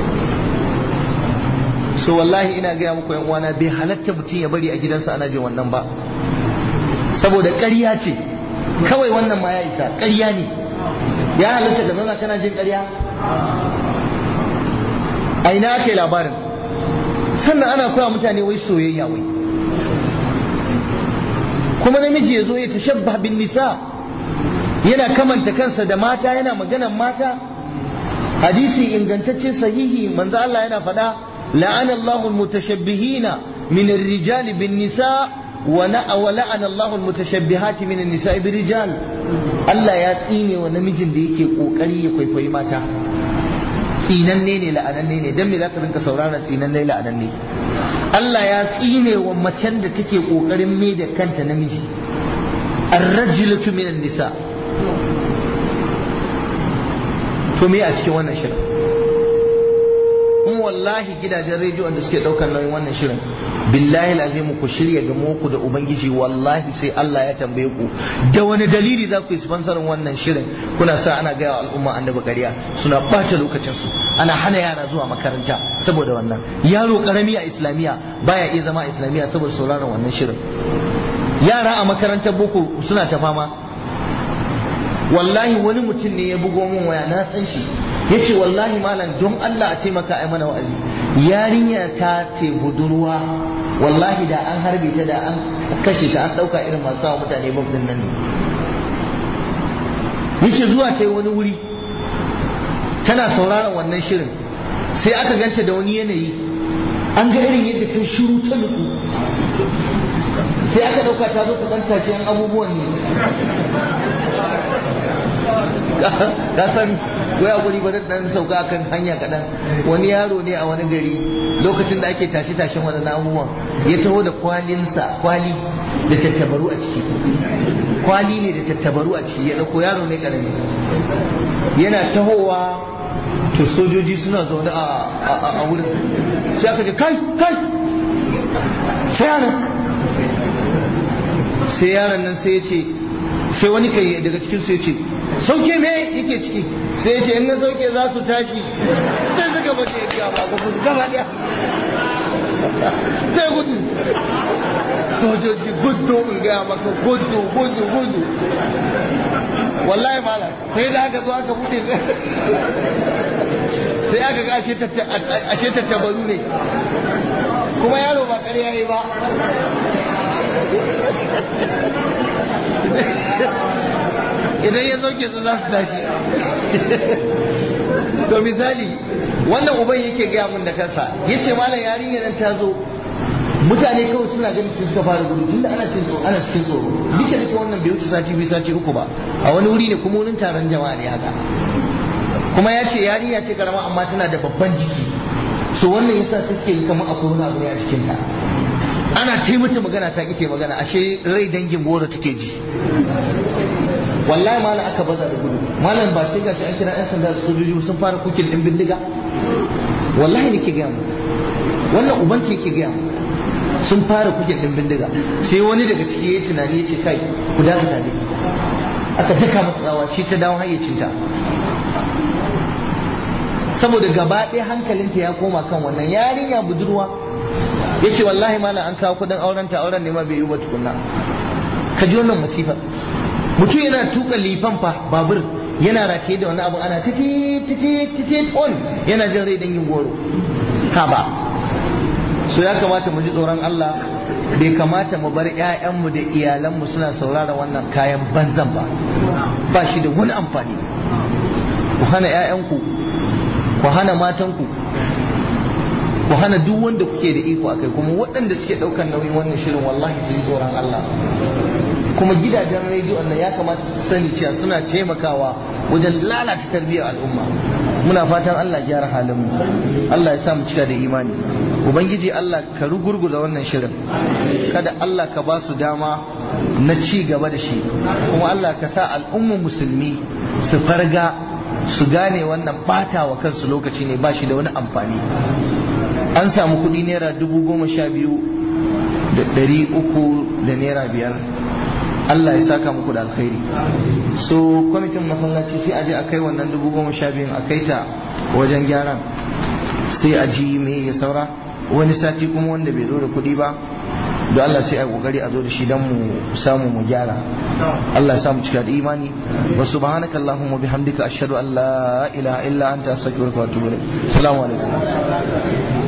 S1: so wallahi ina gaya muku yan uwana bai halatta mutum ya bari a gidansa ana jin wannan ba saboda ƙarya ce kawai wannan ma ya isa ƙarya ne ya halatta ka zauna kana jin ƙarya a ina aka yi labarin sannan ana koya mutane wai soyayya wai kuma namiji ya zo ya tashabba bin nisa yana kamanta kansa da mata yana maganan mata hadisi ingantacce sahihi manzo Allah yana faɗa la'ana Allahu al-mutashabbihina min ar-rijal bin nisa wa la'ana Allahu al-mutashabbihati min an-nisa bir rijal Allah ya tsine wa namijin da yake kokari ya kwaikwayi mata tsinanne ne la'ananne ne dan me zaka rinka sauraron tsinanne la'ananne Allah ya tsine wa macen da take kokarin mai da kanta namiji ar-rajulatu min an-nisa to me a cikin wannan shirin kuma wallahi gidajen rediyon da suke daukar nauyin wannan shirin billahi lazim ku shirya ga ku da ubangiji wallahi sai Allah ya tambaye ku da wani dalili za ku yi sponsorin wannan shirin kuna sa ana gaya wa al'umma annabi ƙarya suna ɓata lokacin su ana hana yara zuwa makaranta saboda wannan yaro karami a islamiya baya iya zama a islamiya saboda sauraron wannan shirin yara a makarantar boko suna ta fama wallahi wani mutum ne ya bugo min waya na san shi yace wallahi malam don Allah a taimaka ai mana wa'azi yarinya ta ce budurwa wallahi da an harbe ta da an kashe ta an dauka irin masu sawa mutane bam din nan ne yace zuwa ta wani wuri tana sauraron wannan shirin sai aka ganta da wani yanayi an ga irin yadda ta shiru ta nutsu sai aka dauka ta zo ta dan tashi yan abubuwan ne ka san waya guri ba dan sauka kan hanya kadan wani yaro ne a wani gari lokacin da ake tashi tashin wani abubuwan ya taho da kwalinsa kwali da tattabaru a ciki kwali ne da tattabaru a ciki ya dauko yaro ne karami yana tahowa to sojoji suna zaune a wurin sai aka ce kai kai sai yaron sai yaron nan sai ya ce sai wani kai daga cikin su ya ce sauke me yake ciki sai ya ce in na sauke za su tashi sai suka bace ya ba ga gudu gaba daya sai gudu sojoji gudu in gaya maka gudu gudu gudu wallahi mala sai da aka zo aka bude sai aka ga ashe tattabaru ne kuma yaro ba ƙarya yi ba idan ya sauke su za su tashi to misali wannan uban yake gaya mun da kansa ya ce malam yarinya nan ta zo mutane kawai suna ganin su suka fara gudu tunda ana cikin tsoro ana cikin tsoro duka duka wannan bai wuce sati biyu sati uku ba a wani wuri ne kuma wurin taron jama'a ne haka kuma ya ce yarinya ce karama amma tana da babban jiki so wannan yasa sai suke yi kamar akwai wani abu ne a jikinta ana taimata magana ta ita magana ashe rai dangin goro take ji wallahi malam aka baza da gudu malam ba sai gashi an kira yan sanda da sojoji sun fara kukin din bindiga wallahi nake gaya mu wannan uban ke yake gaya mu sun fara kukin din bindiga sai wani daga ciki yayi tunani ya ce kai ku da ne aka daka masa tsawa shi ta dawo hayyacinta saboda gaba ɗaya hankalinta ya koma kan wannan yarinya budurwa ya ce wallahi malam an kawo kudin auren ta auren ne ma bai yi ba tukunna ka ji wannan masifa mutum yana tuka lifan fa babur yana rataye da wani abu ana titi titi titi ton yana jin rai dangin goro ha ba so ya kamata mu ji tsoron Allah bai kamata mu bar 'ya'yanmu da iyalanmu suna saurara wannan kayan banzan ba ba shi da wani amfani ku hana 'ya'yanku ku hana matanku ku hana duk wanda kuke da iko akai kuma waɗanda suke ɗaukar nauyin wannan shirin wallahi su yi tsoron Allah kuma gidajen rediyon nan ya kamata su sani cewa suna taimakawa wajen lalata tarbiyyar al'umma muna fatan Allah gyara halin mu Allah ya sa mu cika da imani ubangiji Allah ka rugurguza wannan shirin kada Allah ka ba su dama na ci gaba da shi kuma Allah ka sa al'ummar musulmi su farga su gane wannan bata wa kansu lokaci ne ba shi da wani amfani an samu kuɗi naira dubu goma sha biyu da ɗari uku da naira biyar Allah ya saka muku da alkhairi so kwamitin masallaci sai a je a kai wannan dubu goma sha biyun a kai ta wajen gyaran sai a ji me ya saura wani sati kuma wanda bai zo da kuɗi ba da Allah sai a kokari a zo da shi don mu samu mu gyara Allah ya samu cika da imani wa subhanaka allahumma bihamdika ashhadu an la ilaha illa anta astaghfiruka wa atubu ilaik assalamu alaikum